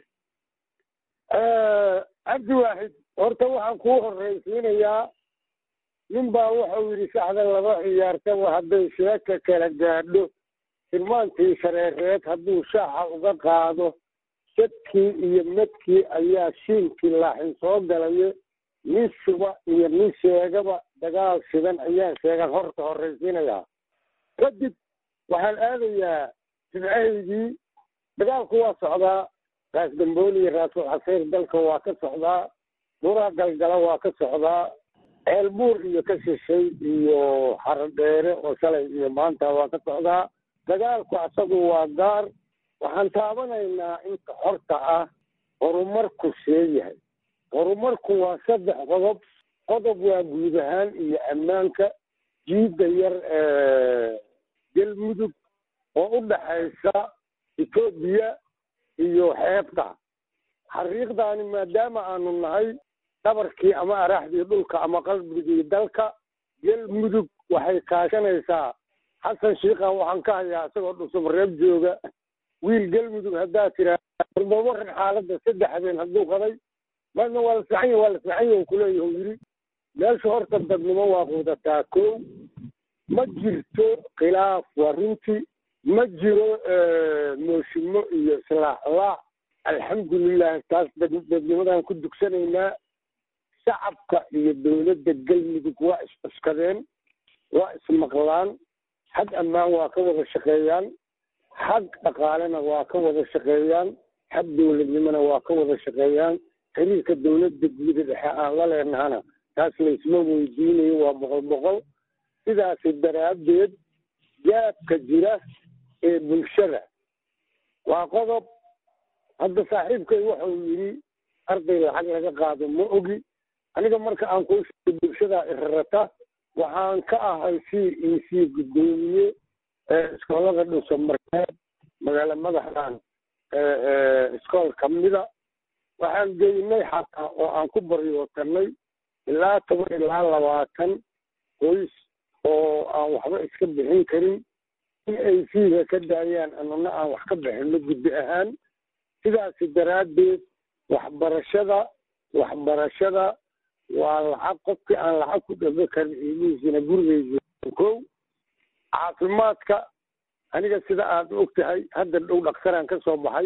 cabdi waaxid horta waxaan kuu horraysiinayaa nin baa wuxuu yidhi saxda laba ciyaartaba hadday sheeka kala gaadho tilmaantii shareereed hadduu shaaxa uga qaado sadkii iyo medkii ayaa shiinkii laaxin soo galayo nin shuba iyo nin sheegaba dagaal shidan ayaan sheegan horta horraysiinayaa kadib waxaan aadayaa jimcahaydii dagaalku waa socdaa raas dambooli iyo raasul xaseyr dalka waa ka socdaa buraa galgala waa ka socdaa ceelbuur iyo ka shishay iyo xaradheere oo shalay iyo maanta waa ka socdaa dagaalku asagu waa gaar waxaan taabanaynaa inta xorta ah horumarku sheeyahay horumarku waa saddex qodob qodob waa guud ahaan iyo ammaanka jiidda yar galmudug oo u dhaxaysa etoobiya iyo xeebta xariiqdaani maadaama aanu nahay dhabarkii ama araxdii dhulka ama qalbigii dalka galmudug waxay kaashanaysaa xasan shiikhan waxaan ka hayaa isagoo dhusub reeb jooga wiil galmudug haddaa tiraa warbabaran xaaladda saddex habeen hadduu qaday marna waa la fiican yahi waa la fiican yahi kuleeyahu yidhi meesha horta dadnimo waa quudataa kow ma jirto khilaaf waa runtii ma jiro mooshimo iyo islaaxlaac alxamdulilah taas dadnimadaan ku dugsanaynaa shacabka iyo dowladda galmudug waa is-cuskadeen waa ismaqlaan xag ammaan waa ka wada shaqeeyaan xag dhaqaalena waa ka wada shaqeeyaan xag dowladnimona waa ka wada shaqeeyaan xiriirka dowladda guuda dhexe aan la leenahana taas laysma weydiinayo waa boqol boqol sidaasi daraaddeed gaabka jira ee bulshada waa qodob hadda saaxiibkay wuxuu yidhi arday lacag laga qaado ma ogi aniga marka aan kuu sheegay bulshadaa irarata waxaan ka ahay c e c guddoomiye iskoolada dhuso markeed magaalo madaxdan iskool kamida waxaan geynay xataa oo aan ku baryootanay ilaa toban ilaa labaatan qoys oo aan waxba iska bixin karin in ay fiiga ka daayaan anuna aan wax ka bixino guddi ahaan sidaasi daraaddeed waxbarashada waxbarashada waa lacag qofkii aan lacag ku dhabe karin ilmihiisina gurigeysa kow caafimaadka aniga sida aad og tahay hadda dhow dhaktaraan ka soo baxay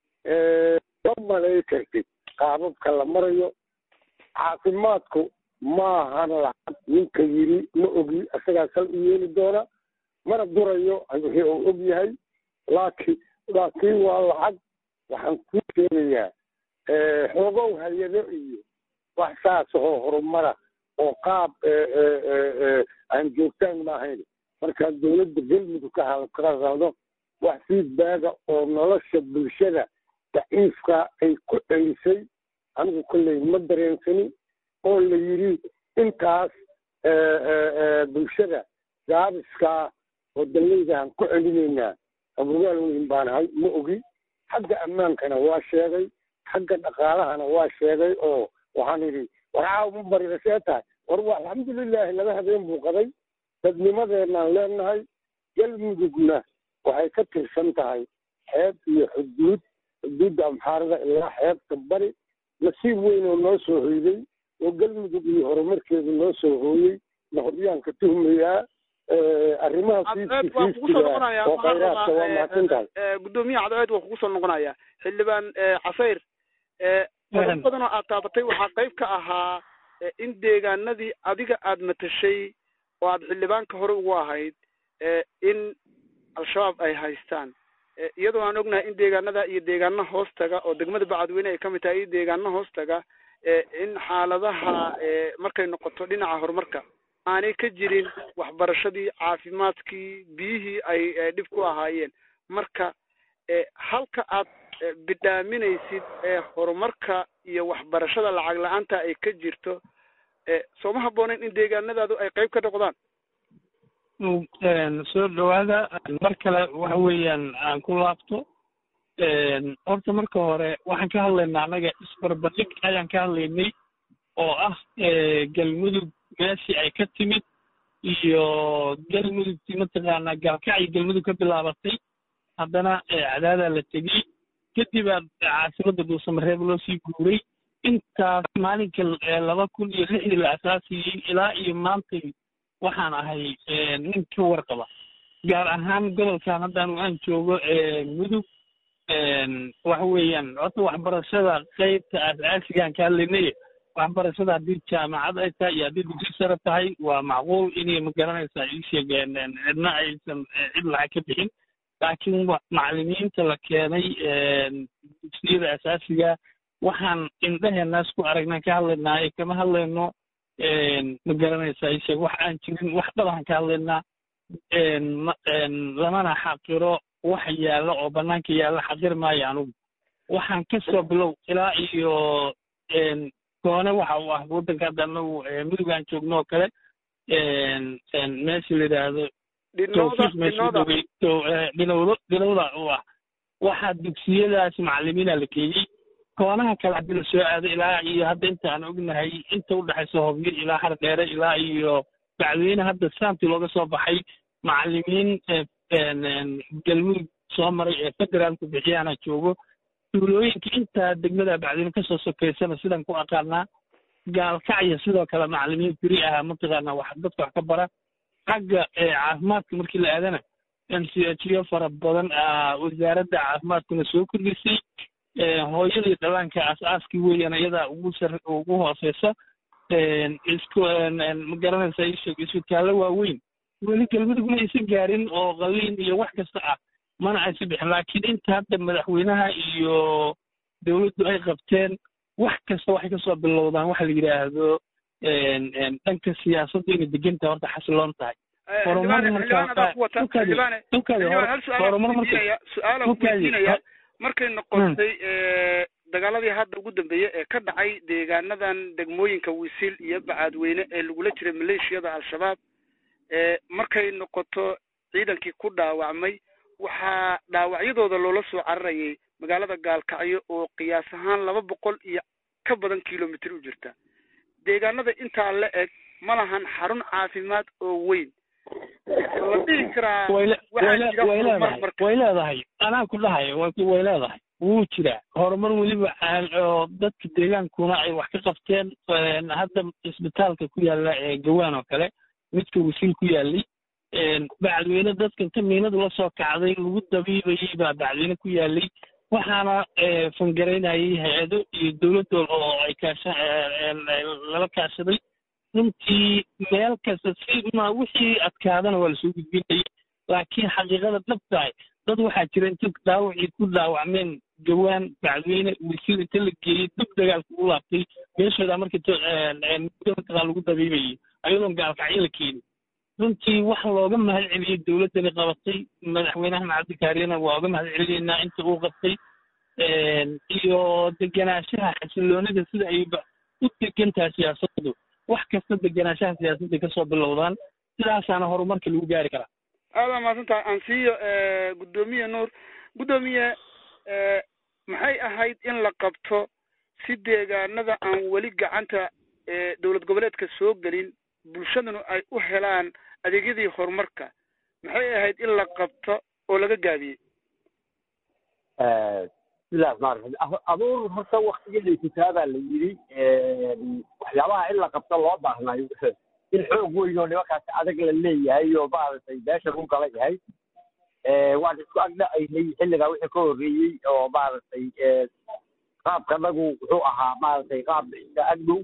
ma malay kartid qaababka la marayo caafimaadku maahan lacag ninka yiri ma ogi isagaa sal u yeeli doona mana durayo wixii uu og yahay laakiin laakiin waa lacag waxaan ku sheegayaa xoogow hay-ado iyo wax saas oo horumara oo qaab aan joogtaan ma ahayn markaa dowladda galmudug ka hadaldo wax feedbacka oo nolosha bulshada daciifka ay ku celisay anigu kolley ma dareensanin oo la yidhi intaas bulshada gaabiskaa oo dallaydahan ku celinaynaa abugaal weyn baanahay ma ogi xagga ammaankana waa sheegay xagga dhaqaalahana waa sheegay oo waxaan idhi warcaaw ma barida see tahay war waa alxamdulilaahi laba habeen buu qaday dadnimadeenaan leenahay galmudugna waxay ka tirsan tahay xeeb iyo xuduud xuduudda amxaarada ilaa xeebta bari nasiib weyn oo noo soo hoyday oo galmudug iyo horumarkeedu noo soo hooyey nahoryaan ka tuhmayaa arrimaha cadceed waa kugu soo noqonaya oo khayraadka waa mahadsan tahay gudoomiyaha cadceed waa kugu soo noqonaya xildhibaan casayr qodob badan oo aad taabatay waxaa qayb ka ahaa in deegaanadii adiga aad matashay oo aad xildhibaanka hore ugu ahayd in al-shabaab ay haystaan iyadoo aan ognahay in deegaanada iyo deegaana hoostaga oo degmada bacadweyne ay kamid tahay iyo deegaana hoostaga in xaaladaha markay noqoto dhinaca horumarka aanay ka jirin waxbarashadii caafimaadkii biyihii ay dhib ku ahaayeen marka halka aad bidhaaminaysid ee horumarka iyo waxbarashada lacag la-aanta ay ka jirto sooma habbooneyn in deegaanadaadu ay qayb ka noqdaan soo dhawaada mar kale waxa weeyaan aan ku laabto horta marka hore waxaan ka hadlaynaa annaga isbarbardhig ayaan ka hadlaynay oo ah galmudug meeshii ay ka timid iyo galmudugtii mataqaanaa gaalkacyi galmudug ka bilaabatay haddana cadaadaa la tegey kadibaa caasimadda dhuusamareeb loo sii guuray intaas maalinka laba kun iyo lixdii la asaasiyey ilaa iyo maantay waxaan ahay nin ka warqaba gaar ahaan gobolkan haddaan aan joogo mudug waxa weeyaan horta waxbarashada qaybta aas-aasigaan ka hadlaynay waxbarashada haddii jaamacad ay tahay iyo haddii dugsi sare tahay waa macquul inay magaranaysaa ii sheegeen cidna aysan cid lacag ka bixin laakiin macallimiinta la keenay dugsiyada asaasiga waxaan indhaheenaas ku aragnaan ka hadlaynaa ee kama hadlayno ma garanaysaa ii sheeg wax aan jirin wax dhabahan ka hadlaynaa lamana xaqiro wax yaalla oo bannaanka yaalla xaqir maayo anugu waxaan ka soo bilow ilaa iyo goone waxa uu ah waddanka hadda anagu mudug aan joogno oo kale meesha la yidhaahdo tawfiiq meesha u dhowey dhinowdo dhinowda u ah waxaa dugsiyadaas macallimiina la geeyey koonaha kale haddii la soo aado ilaa iyo hadda inta aan ognahay inta u dhexaysa hobyo ilaa har dheere ilaa iyo bacweyne hadda saantii looga soo baxay macallimiin galmudug soo maray ee federaalku bixiyaana joogo tuulooyinka intaa degmada bacdweyne kasoo sokeysana sidaan ku aqaanaa gaalkacya sidoo kale macallimiin beri ahaa mataqaanaa wax dadka wax ka bara xagga caafimaadka markii la aadana m c h yo fara badan wasaaradda caafimaadkuna soo kordhisay hooyadii dhallaanka aas-aaskii weeyaan iyadaa ugu sar ugu hooseysa isku ma garanaysa isheeg isbitaallo waaweyn weli galmudug ma aysan gaarin oo qaliin iyo wax kasta ah mana aysan bixin laakiin inta hadda madaxweynaha iyo dowladdu ay qabteen wax kasta waxay kasoo bilowdaan waxa la yidhaahdo dhanka siyaasadda inay degantahay horta xasiloon tahay su-aala markay noqotay dagaaladii hadda ugu dambeeyey ee ka dhacay deegaanadan degmooyinka wisil iyo bacaadweyne ee lagula jiray maleeshiyada al-shabaab markay noqoto ciidankii ku dhaawacmay waxaa dhaawacyadooda loola soo cararayay magaalada gaalkacyo oo qiyaas ahaan laba boqol iyo ka badan kilomitr u jirta deegaanada intaa la eg ma lahan xarun caafimaad oo weyn la dhihi karaa way leedahay anaa ku dhahay way leedahay wuu jiraa horumar weliba oo dadka deegaankuna ay wax ka qabteen hadda isbitaalka ku yaalla ee gawaan oo kale midka wasiil ku yaalay bacadweyne dadkan ka miinadu la soo kacday lagu dabiibayay baa bacadweyne ku yaalay waxaana fangaraynayay hay-ado iyo dowladdool oo ay kaasha lala kaashaday runtii meel kasta si ma wixii adkaadana waa lasoo gudbinayay laakiin xaqiiqada dhabtahay dad waxaa jira inta dhaawacii ku dhaawacmeen gawaan bacdweyne wasiil inta la geeyey dib dagaalka u laabtay meeshooda markii muddo mataqaa lagu dabiibayay ayadoon gaalkacyo la keenin runtii wax looga mahad celiyey dowladdani qabatay madaxweynahan cabdikaariyana waa uga mahad celiyeynaa inta uu qabtay iyo degenaanshaha xasiloonida sida ay u degan tahay siyaasaddu wax kasta degenaanshaha siyaasadda kasoo bilowdaan sidaasaana horumarka lagu gaari karaa aada mahadsan tahay ansiyo guddoomiye nuur guddoomiye maxay ahayd in la qabto si deegaanada aan weli gacanta dowlad goboleedka soo gelin bulshaduna ay u helaan adeegyadii horumarka maxay ahayd in la qabto oo laga gaabiyey bismillahi raxmaan raxiim abuur horta waktigeeday kitaabaa la yidhi waxyaabaha in la qabto loo baahnayo in xoog weyn oo nimankaas adag la leeyahay oo maaragtay meesha ku kala yahay waan isku agdhacaynay xilligaa wixii ka horreeyey oo maaragtay qaabkanagu wuxuu ahaa maaragtay qaab iska agdhow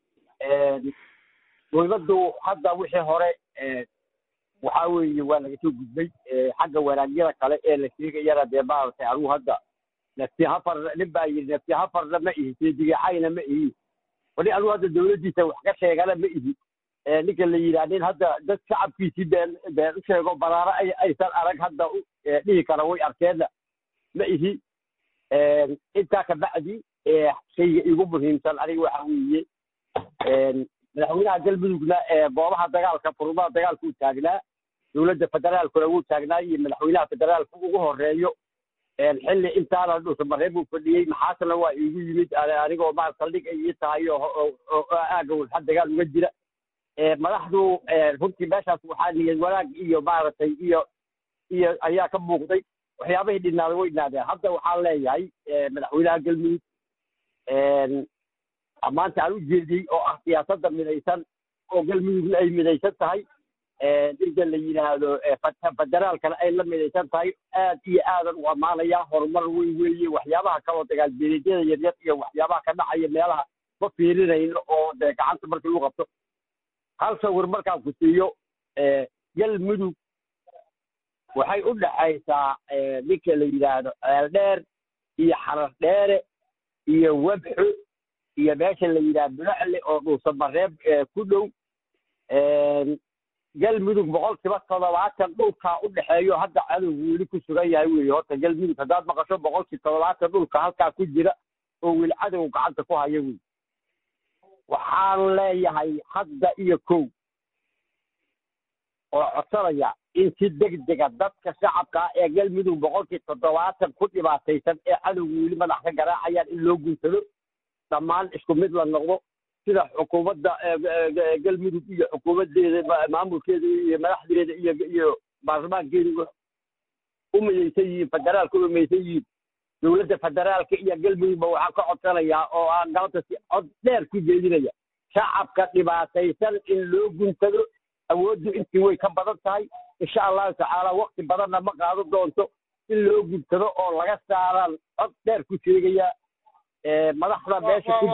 dowladdu hadda wixii hore waxaa weeye waa laga soo gudbay xagga wanaagyada kale ee la sheegayana dee maaragtay anugu hadda nafti hafar nin baa yidhi nafti hafarna ma ihi seedigacayna ma ihi wali anugu hadda dowladdiisa wax ka sheegana ma ihi ninka la yidhaha nin hadda dad shacabkiisii been been u sheego baraaro ay aysan arag hadda dhihi kara way arkeenna ma ihi intaa kabacdi shayga igu muhiimsan aniga waxa weeye madaxweynaha galmudugna goobaha dagaalka furmaha dagaalka u taagnaa dowladda federaalkuna wuu taagnaa iyo madaxweynaha federaalka ugu horeeyo xilli intaana dhuusamareeb uu fadhiyey maxaasna waa iigu yimid anigoo maar saldhig ay ii tahay oo aaga walxa dagaal uga jira madaxdu runtii meeshaas waxaa niyad wanaag iyo maaragtay iyo iyo ayaa ka muuqday waxyaabahii dhinaaday way dhinaadeen hadda waxaan leeyahay madaxweynaha galmudug maanta aan u jeediyey oo ah siyaasadda midaysan oo galmudugna ay midaysan tahay ninka la yidhaahdo federaalkana ay la midaysan tahay aad iyo aadan u ammaanayaa horumar weyn weeye waxyaabaha kaloo dagaalbeeleedyada yaryar iyo waxyaabaha ka dhacaya meelaha ma fiirinayno oo dee gacanta markii lagu qabto hal sawir markaan ku siiyo galmudug waxay u dhexaysaa ninka la yidhaahdo ceeldheer iyo xarar dheere iyo webxo iyo meesha la yidhaahdo bulacle oo dhuusamareeb ku dhow galmudug boqolkiiba toddobaatan dhulkaa u dhexeeyo hadda cadowgu weli ku sugan yahay weeye horta galmudug haddaad maqasho boqolkii toddobaatan dhulka halkaa ku jira oo weli cadow gacanta ku haya wey waxaan leeyahay hadda iyo kow oo codsanaya in si degdega dadka shacabka ah ee galmudug boqolkii toddobaatan ku dhibaataysan ee cadowgu weli madax ka garaacayaan in loo guntado dhammaan isku mid la noqdo sida xukuumadda galmudug iyo xukuumaddeeda maamulkeeda iyo madaxdeeda iyo iyo baarlamaankeeda u midaysan yihiin federaalka u midaysan yihiin dowladda federaalka iyo galmudugba waxaan ka codsanayaa oo aan galabta si cod dheer ku jeedinaya shacabka dhibaataysan in loo guntado awooddu intii way ka badan tahay insha allahu tacaala wakti badanna ma qaado doonto in loo guntado oo laga saaraan cod dheer ku sheegaya madaxda meesha ku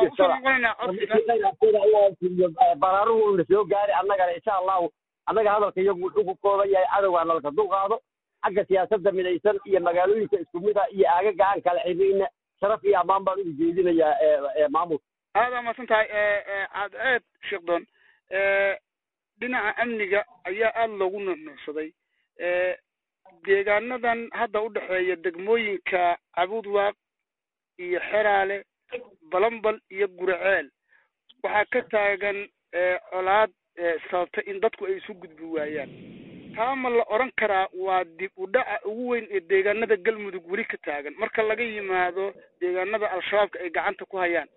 jirtada baraaruhu na soo gaari annagana insha allahu annaga hadalka iyagu wuxuu ku kooban yahay cadowgaa nalka dulqaado xagga siyaasadda midaysan iyo magaalooyinka isku mid ah iyo aagaga aan kala xirnayna sharaf iyo ammaan baan ugu jeedinayaa maamulka aada maadsan tahay cadceed sheekhdon dhinaca amniga ayaa aada loogu nuuxnuuxsaday deegaanadan hadda u dhexeeya degmooyinka cabudwaaq iyo xeraale balambal iyo guraceel waxaa ka taagan colaad sababta in dadku ay isu gudbi waayaan taa ma la odhan karaa waa dib u dhaca ugu weyn ee deegaanada galmudug weli ka taagan marka laga yimaado deegaanada al-shabaabka ay gacanta ku hayaan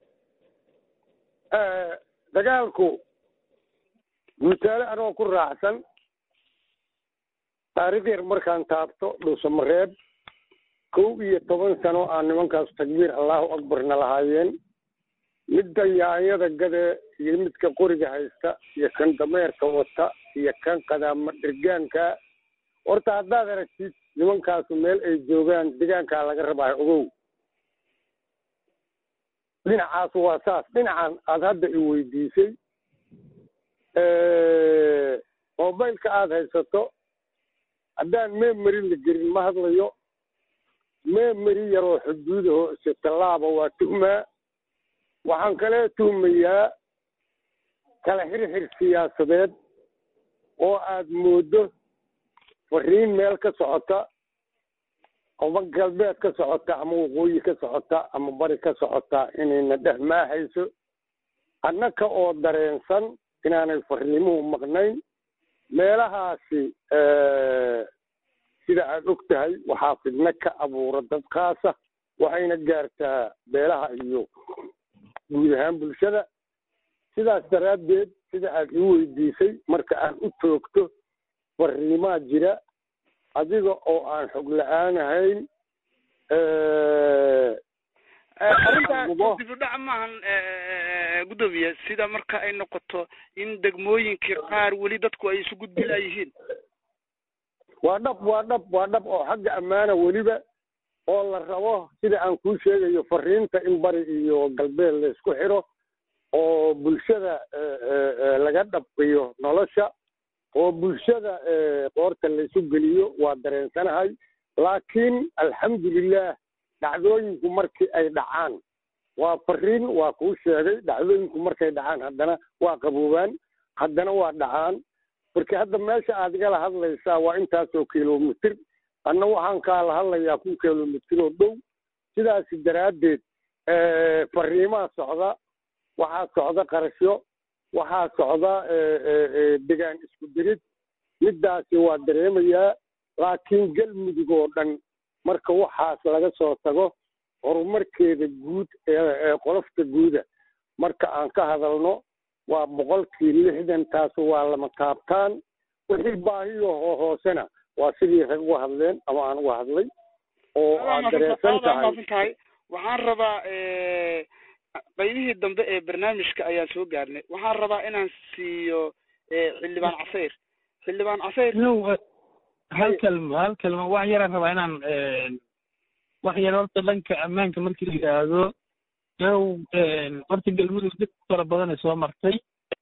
dagaalku guutaale anoo ku raacsan taarikh yar markaan taabto dhuusamareeb kow iyo toban sano aan nimankaas takbiir allahu akbarna lahaayeen midda yaanyada gade iyo midka qoriga haysta iyo kan dameerka wata iyo kan qadaama dhirgaanka horta haddaad aragtid nimankaasu meel ay joogaan degaankaa laga rabaayo ogow dhinacaas waa saas dhinacan aada hadda i weydiisay mobileka aada haysato haddaan memory la gelin ma hadlayo memory yaroo xuduudaho ise tallaaba waa tuhmaa waxaan kale tuhmayaa kala xirxir siyaasadeed oo aad mooddo fariin meel ka socota ama galbeed ka socota ama waqooyi ka socota ama bari ka socota inayna dhex maahayso annaka oo dareensan inaanay fariimuhu maqnayn meelahaasi sida aad og tahay waxaa fidno ka abuura dadkaasa waxayna gaartaa beelaha iyo guud ahaan bulshada sidaas daraaddeed sida aad ii weydiisay marka aan u toogto fariimaa jira adiga oo aan xog la-aan ahayn arrinta dib u dhac maahan guddoomiye sida marka ay noqoto in degmooyinkii qaar weli dadku ay isu gudbi laayihiin waa dhab waa dhab waa dhab oo xagga ammaana weliba oo la rabo sida aan kuu sheegayo fariinta in bari iyo galbeed la isku xiro oo bulshada laga dhabqiyo nolosha oo bulshada qoorta la isu geliyo waa dareensanahay laakiin alxamdulilah dhacdooyinku markii ay dhacaan waa fariin waa kuu sheegay dhacdooyinku markay dhacaan haddana waa qaboobaan haddana waa dhacaan marka hadda meesha aad igala hadlaysaa waa intaasoo kilomitir anna waxaan kaala hadlayaa kun kilomitir oo dhow sidaasi daraaddeed fariimaa socda waxaa socda qarashyo waxaa socda degaan isku dirid middaasi waa dareemayaa laakiin galmudug oo dhan marka waxaas laga soo tago horumarkeeda guud ee qolofta guuda marka aan ka hadalno waa boqolkii lixdan taas waa lama taabtaan wixii baahiyo hoosena waa sidii rag uga hadleen ama aan uga hadlay oo aad dareensan tahay waxaan rabaa qaybihii dambe ee barnaamijka ayaan soo gaarnay waxaan rabaa inaan siiyo xildhibaan casayr xildhibaan casayr hal kalmo hal kalmo wax yaraan rabaa inaan wax yar horta dhanka ammaanka markii la yidhaahdo yow horta galmudug dib fara badan ay soo martay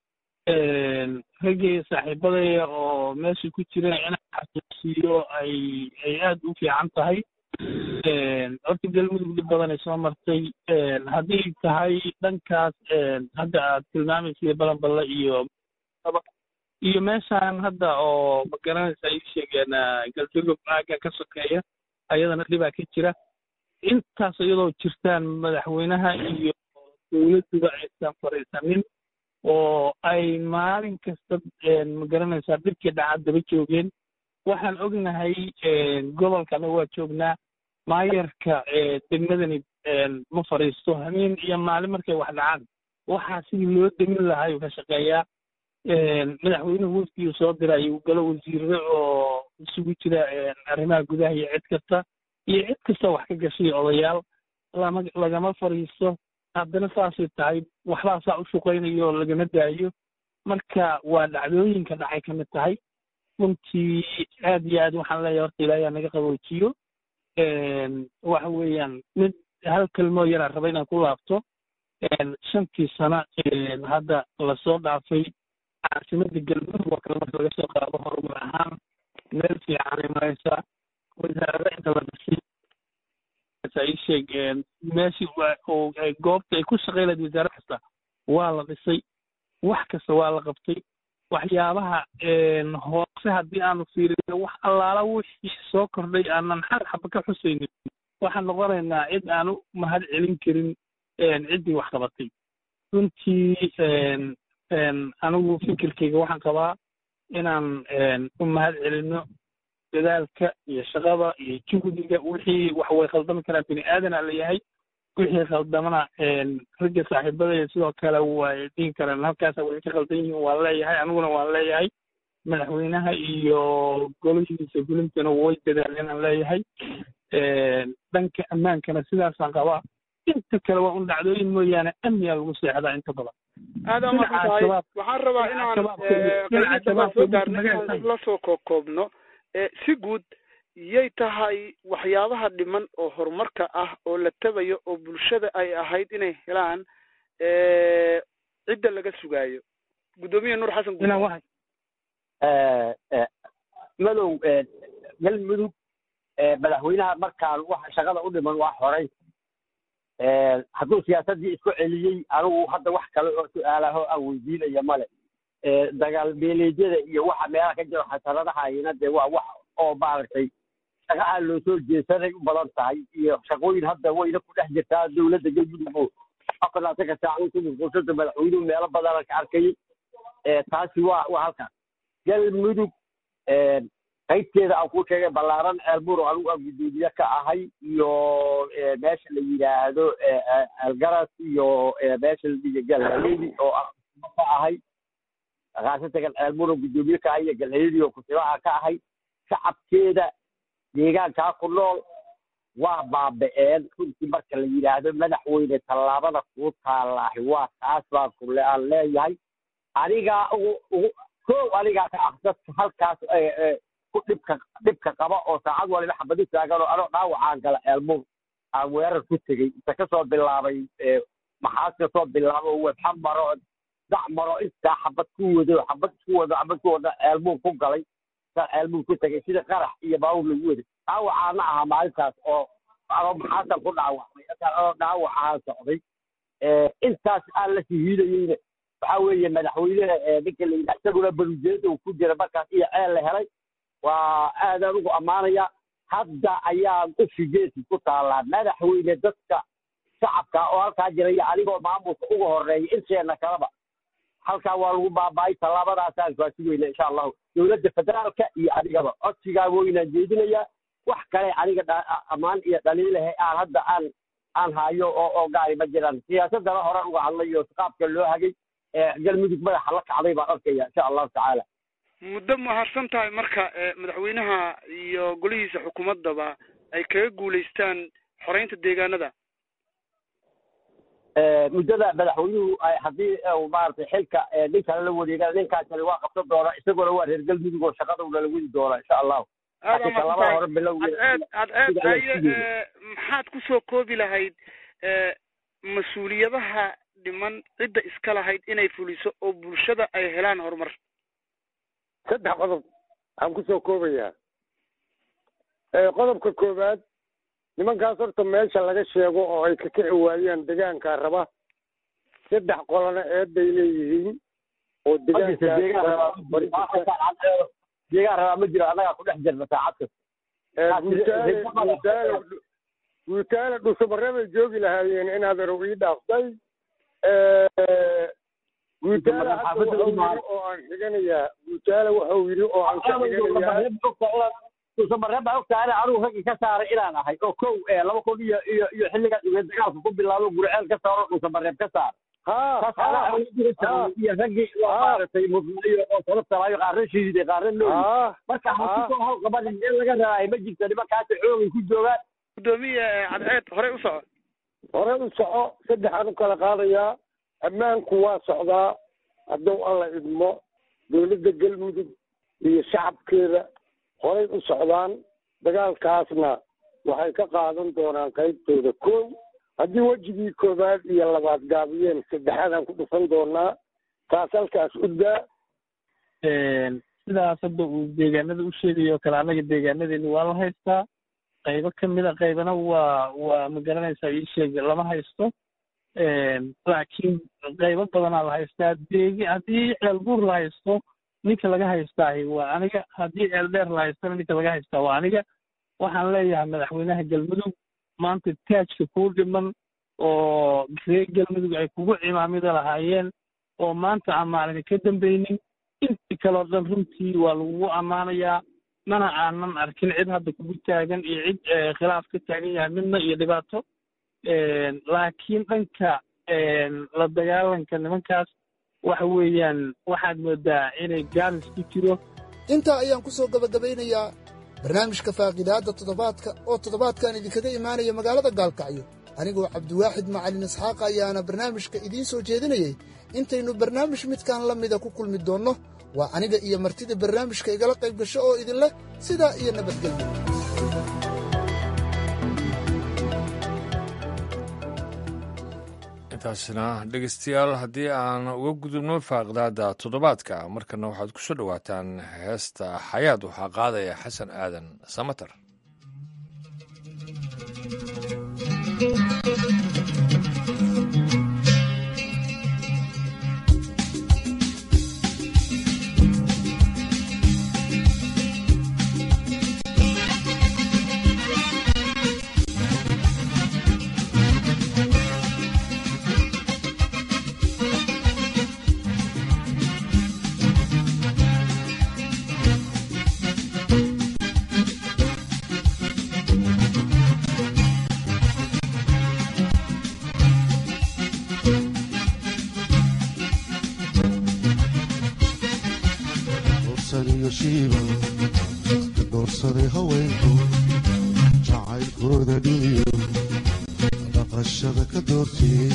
raggii saaxiibadaya oo meesha ku jira inaan xasuusiyo ay ay aad u fiican tahay horta galmudug dib badan ay soo martay haddii tahay dhankaas hadda aad tilmaamaysa balanballe iyo iyo meeshaan hadda oo magaranaysa ay sheegeen galdogob aaga ka sokeeya ayadana dhibaa ka jira intaas iyadoo jirtaan madaxweynaha iyo dowladduba aysan fariisanin oo ay maalin kasta magaranaysaa dhibkii dhacad daba joogeen waxaan ognahay gobolka anaga waa joognaa maayarka degmadani ma fadhiisto habeen iyo maalin markay wax dhacaan waxaa sidii loo demin lahaa ayuu ka shaqeeyaa madaxweynuhu wafdigii soo dira ayuu galo wasiirre oo isugu jira arrimaha gudaha iyo cid kasta iyo cid kasta wax ka gashay odayaal lama lagama fadhiisto haddana saasay tahay waxbaa saa u shaqaynayo oo lagama daayo marka waa dhacdooyinka dhacay ka mid tahay runtii aad iyo aad waxaan leeyahay horta ilaahay naga qaboojiyo waxa weeyaan mid hal kelmoo yaraan raba inaan ku laabto shantii sano hadda lasoo dhaafay caasimada galmudug oo kale marka laga soo qaado horumar ahaan meel fiicanay maraysaa wasaarada inta la dhisay ii sheeg meeshii goobta ay ku shaqayn lahayd wasaare kasta waa la dhisay wax kasta waa la qabtay waxyaabaha hoose haddii aanu fiirino wax allaala wixii soo kordhay aanan xal xaba ka xusaynin waxaan noqonaynaa cid aanu mahad celin karin ciddii wax qabatay runtii anigu fikirkayga waxaan qabaa inaan u mahad celino dadaalka iyo shaqada iyo juhdiga wixii wax way khaldami karaan bini aadan aa layahay wixii khaldamana ragga saaxiibadaya sidoo kale way dhihi karaan halkaasa way ka khaldan yihiin waan leeyahay aniguna waan leeyahay madaxweynaha iyo golihiisa gulintana way dadaaleen aan leeyahay dhanka ammaankana sidaasaan qabaa inta kale waa un dhacdooyin mooyaane amnigaa lagu seexdaa inta badan aad aa masantahay waxaan rabaa inaan qaybta soo gaarno inaan la soo koobkoobno si guud yay tahay waxyaabaha dhiman oo horumarka ah oo la tabayo oo bulshada ay ahayd inay helaan cidda laga sugaayo guddoomiye nuur xasan guud madow galmudug madaxweynaha markaan waxa shaqada u dhiman waa xoray hadduu siyaasaddii isku celiyey anigu hadda wax kale oo su-aalaho aan weydiinaya male dagaal beeleedyada iyo waxa meelaha ka jiro xasanadahayna dee waa wax oo maaragtay shaqa aan loo soo jeesanay u badan tahay iyo shaqooyin hadda wayna ku dhex jirtaa dowladda galmudug oo afarlaatanka saacadood ku mashquulsanta madaxweynuhu meelo badana ka arkayay taasi waa waa halkaas galmudug qaybteeda aan ku sheegay ballaaran ceelbuur oo anigu aan guddoomiye ka ahay iyo meesha la yidhaahdo ceelgaras iyo meesha la dhiga galhaleedi oo ka ahay khaasatan ceelbuur oo guddoomiye ka ahay iyo galhaleedi oo kusibaha ka ahay shacabkeeda deegaankaa ku nool waa baaba'een runtii marka la yidhaahdo madaxweyne tallaabada kuu taalaahi waa taas baan kule aan leeyahay anigaa ugu ugu kow anigaa ka ah dadka halkaas ku dhibka dhibka qaba oo saacad waliba xabadi taagan oo anoo dhaawacaan gala ceelbuur aan weerar ku tegey inta kasoo bilaabay maxaas kasoo bilaabo webxa maro dac maro intaa xabad ku wado xabad ku wado xabad ku wado ceelbuur ku galay saa ceelbuur ku tegay sida qarax iyo baawur lagu waday dhaawacaana ahaa maalintaas oo anoo maxaasan ku dhaawacmay anoo dhaawacaan socday intaas aan la sihiidayeyna waxaa weeye madaxweyneha ninka la yidhaha isaguna barujeeda uu ku jira markaas iyo ceel la helay waa aadaan ugu ammaanaya hadda ayaan u figeesi ku taallaa madaxweyne dadka shacabka oo halkaa jira iyo anigoo maamulka uga horeeya inteena kalaba halkaa waa lagu baaba'ay tallaabadaasaan kaasugeyna insha allahu dowladda federaalka iyo adigaba codsigaa weynaan jeedinayaa wax kale aniga ammaan iyo dhaliilahe aan hadda aan aan hayo oo oo gaari ma jiraan siyaasadana horan uga hadlay oo qaabka loo hagay galmudug madaxa la kacday baan arkaya insha allahu tacaala muddo mahadsan tahay marka madaxweynaha iyo golihiisa xukuumaddaba ay kaga guulaystaan xoreynta deegaanada muddada madaxweynuhu haddii maaragtay xilka nin kale la wareegana ninkaasani waa qabsan doona isaguna waa reer galmudug oo shaqada una la wadi doona insha allahu laakiin talabada hore bilowgeed adceed aye maxaad kusoo koobi lahayd mas-uuliyadaha dhiman cidda iska lahayd inay fuliso oo bulshada ay helaan horumar saddex qodob waxaan kusoo koobayaa qodobka koowaad nimankaas horta meesha laga sheego oo ay ka kici waayaan degaankaa raba saddex qolana eeday leeyihiin oo deegaan rabaa ma jiro annagaa ku dhex jirna saacad degaanguutaale guutaale dhusumareebay joogi lahaayeen inaad erow ii dhaaftay guutaale hadda wuxuu yidhi oo aan xiganayaa guutaale wuxuu yidhi oo aan ka xiganayaa dhuusamareeb baa ogtahay anigu raggii ka saaray inaan ahay oo kow laba kun iyo iyo iyo xilligaa dhugeed dagaalka ku bilaabo gurceel ka saaro dhuusamareeb ka saar iyo raggii maaragtay mudnayo oo sababtalaayo qaarna shiiday qaarna nooyi marka hakusoo hawl qabanin meel laga rabaayo ma jirto nimankaasi xoogay ku joogaan gudoomiye cadceed horey u soco horey u soco saddexaan u kala qaadayaa ammaanku waa socdaa hadduu alla idmo dowladda galmudug iyo shacabkeeda horay u socdaan dagaalkaasna waxay ka qaadan doonaan qaybtooda kow haddii wejigii koowaad iyo labaad gaabiyeen saddexaadaan ku dhufan doonaa taas halkaas u daa sidaas hadda uu deegaanada u sheegayo kale annaga deegaanadeeni waa la haystaa qaybo ka mid a qaybana waa waa ma garanaysaa ii sheeg lama haysto laakiin qaybo badanaa la haystaa deegi haddii ceelbuur la haysto ninka laga haystaahi waa aniga haddii ceeldheer la haystana ninka laga haystaa waa aniga waxaan leeyahay madaxweynaha galmudug maanta taajka kuu dhiman oo reer galmudug ay kugu cimaamida lahaayeen oo maanta aan maalin ka dambaynin intii kaleo dhan runtii waa lagugu ammaanayaa mana aanan arkin cid hadda kugu taagan iyo cid khilaaf ka taagan yahay midna iyo dhibaato laakiin dhanka la dagaalanka nimankaas waxa weeyaan waxaad moodaa inay gaalis ku jiro intaa ayaan ku soo gabagabaynayaa barnaamijka faaqidaadda toddobaadka oo toddobaadkan idinkaga imaanaya magaalada gaalkacyo anigoo cabdiwaaxid macalin isxaaqa ayaana barnaamijka idiin soo jeedinayey intaynu barnaamij midkan la mida ku kulmi doonno waa aniga iyo martida barnaamijka igala qayb gasho oo idin leh sidaa iyo nabadgelyo intaasina dhegeystayaal haddii aan uga gudubno faaqdaada toddobaadka markana waxaad ku soo dhowaataan heesta xayaad waxaa qaadaya xasan aadan samater doortee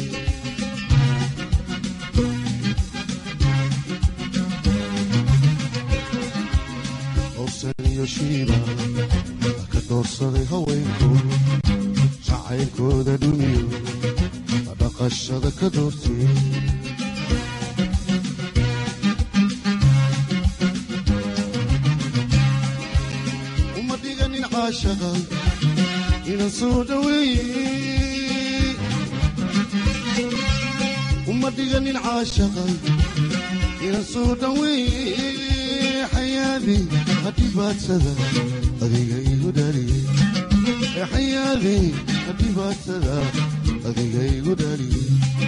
howsan iyo shiiba ka doorsaday haweenku jacaylkooda dhumiyo dhaqashada ka doortee uma dhiganin caashaqa inan soo dhaweeye uma dhiganin caashaqa inan soo dhaweeye xayaadi hadhibaadsada adiga igu dhaliye xayaadi hadhibaadsada adiga igu dhaliye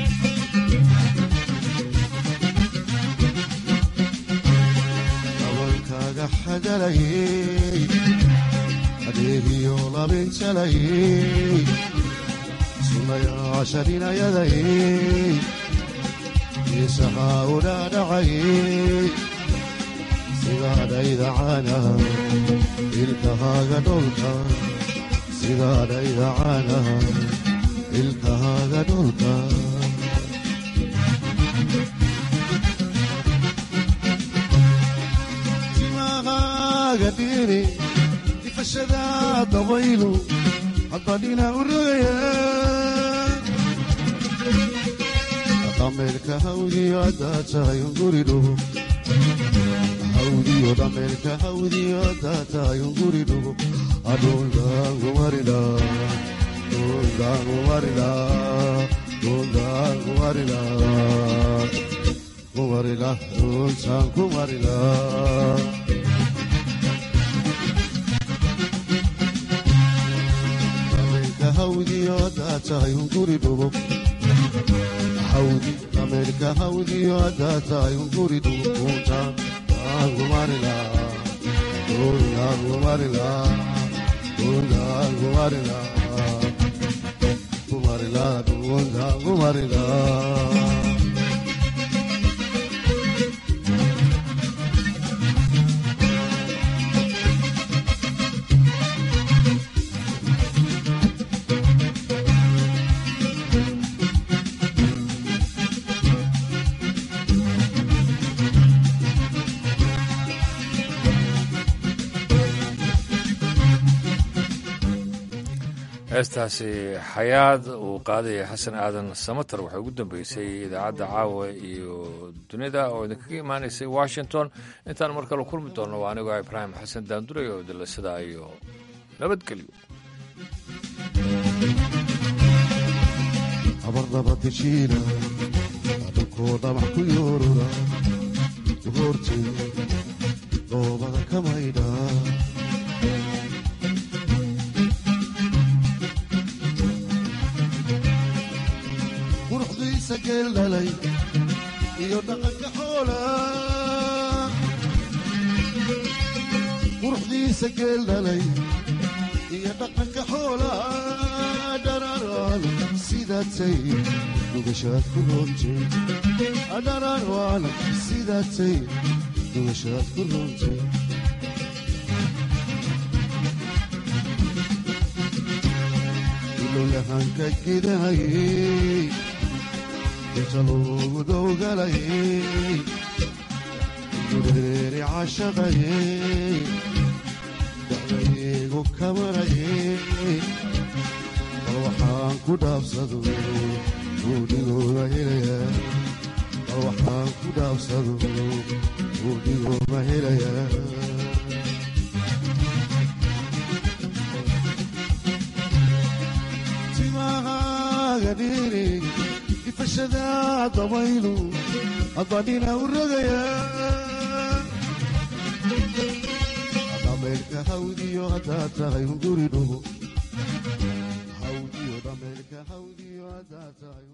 dabalkaaga xagalayey adeegiyo labinjalayey sunayaasha dhinayadayey isahaa udhaadhacayey sidaadhayda caanaha ilkahaaga dholka sidaadhayda caanaha ilkahaaga dholka timahaaga dhiiri difashada dabaylu haddadhina u rogaya dhameerka hawdiyo haddaad tahay unguri dhugo hawdiyo dhameerka hawdiyo haddaad tahay unguri dhugo adhuldaangumarida dhuldaangumarida dhuldaangumarida kumarila dhultaan kumarila dhameerka hawdiyo haddaad tahay unguri dhugo hawdi dhameerka hawdiyo haddaad tahay unguri dhugo dhultaan kumarila dhultaan kumarila dhultaan kumarila kumarila dhultaan kumarila heestaasi xayaad uu qaadaya xasan aadan samater waxay ugu dambeysay idaacadda caawa iyo dunida oo idinkaga imaanaysay washington intaan mar kale kulmi doonno waa anigoo ibraahim xasan daanduray oo dilasada iyo nabadgelyo abardabadeshiina adhunkoo dhamax ku yoorura goortay doobada ka maydha quruxdiisa geel dhalay iyo dhaqanka xoola quruxdiisa geel dhalay iyo dhaqanka xoola dhararaan sidaatay dugashaad ku roontay dhararaan sidaatay dugashaad ku roontay ilowyahanka gidahayey inta loogu dowgalayey dureeri cashaqayey dacdaygu kamarayey bal waxaan ku dhaabsado buudhigooga helaya bal waxaan ku dhaabsado buudhigooga helaya timahaaga dhiiri ifashada dabaylu adadhina u rogaya dhameerka hawdiyo haddaad tahay unguri dhugo hawdiyo dhameerka hawdiyo haddaad tahay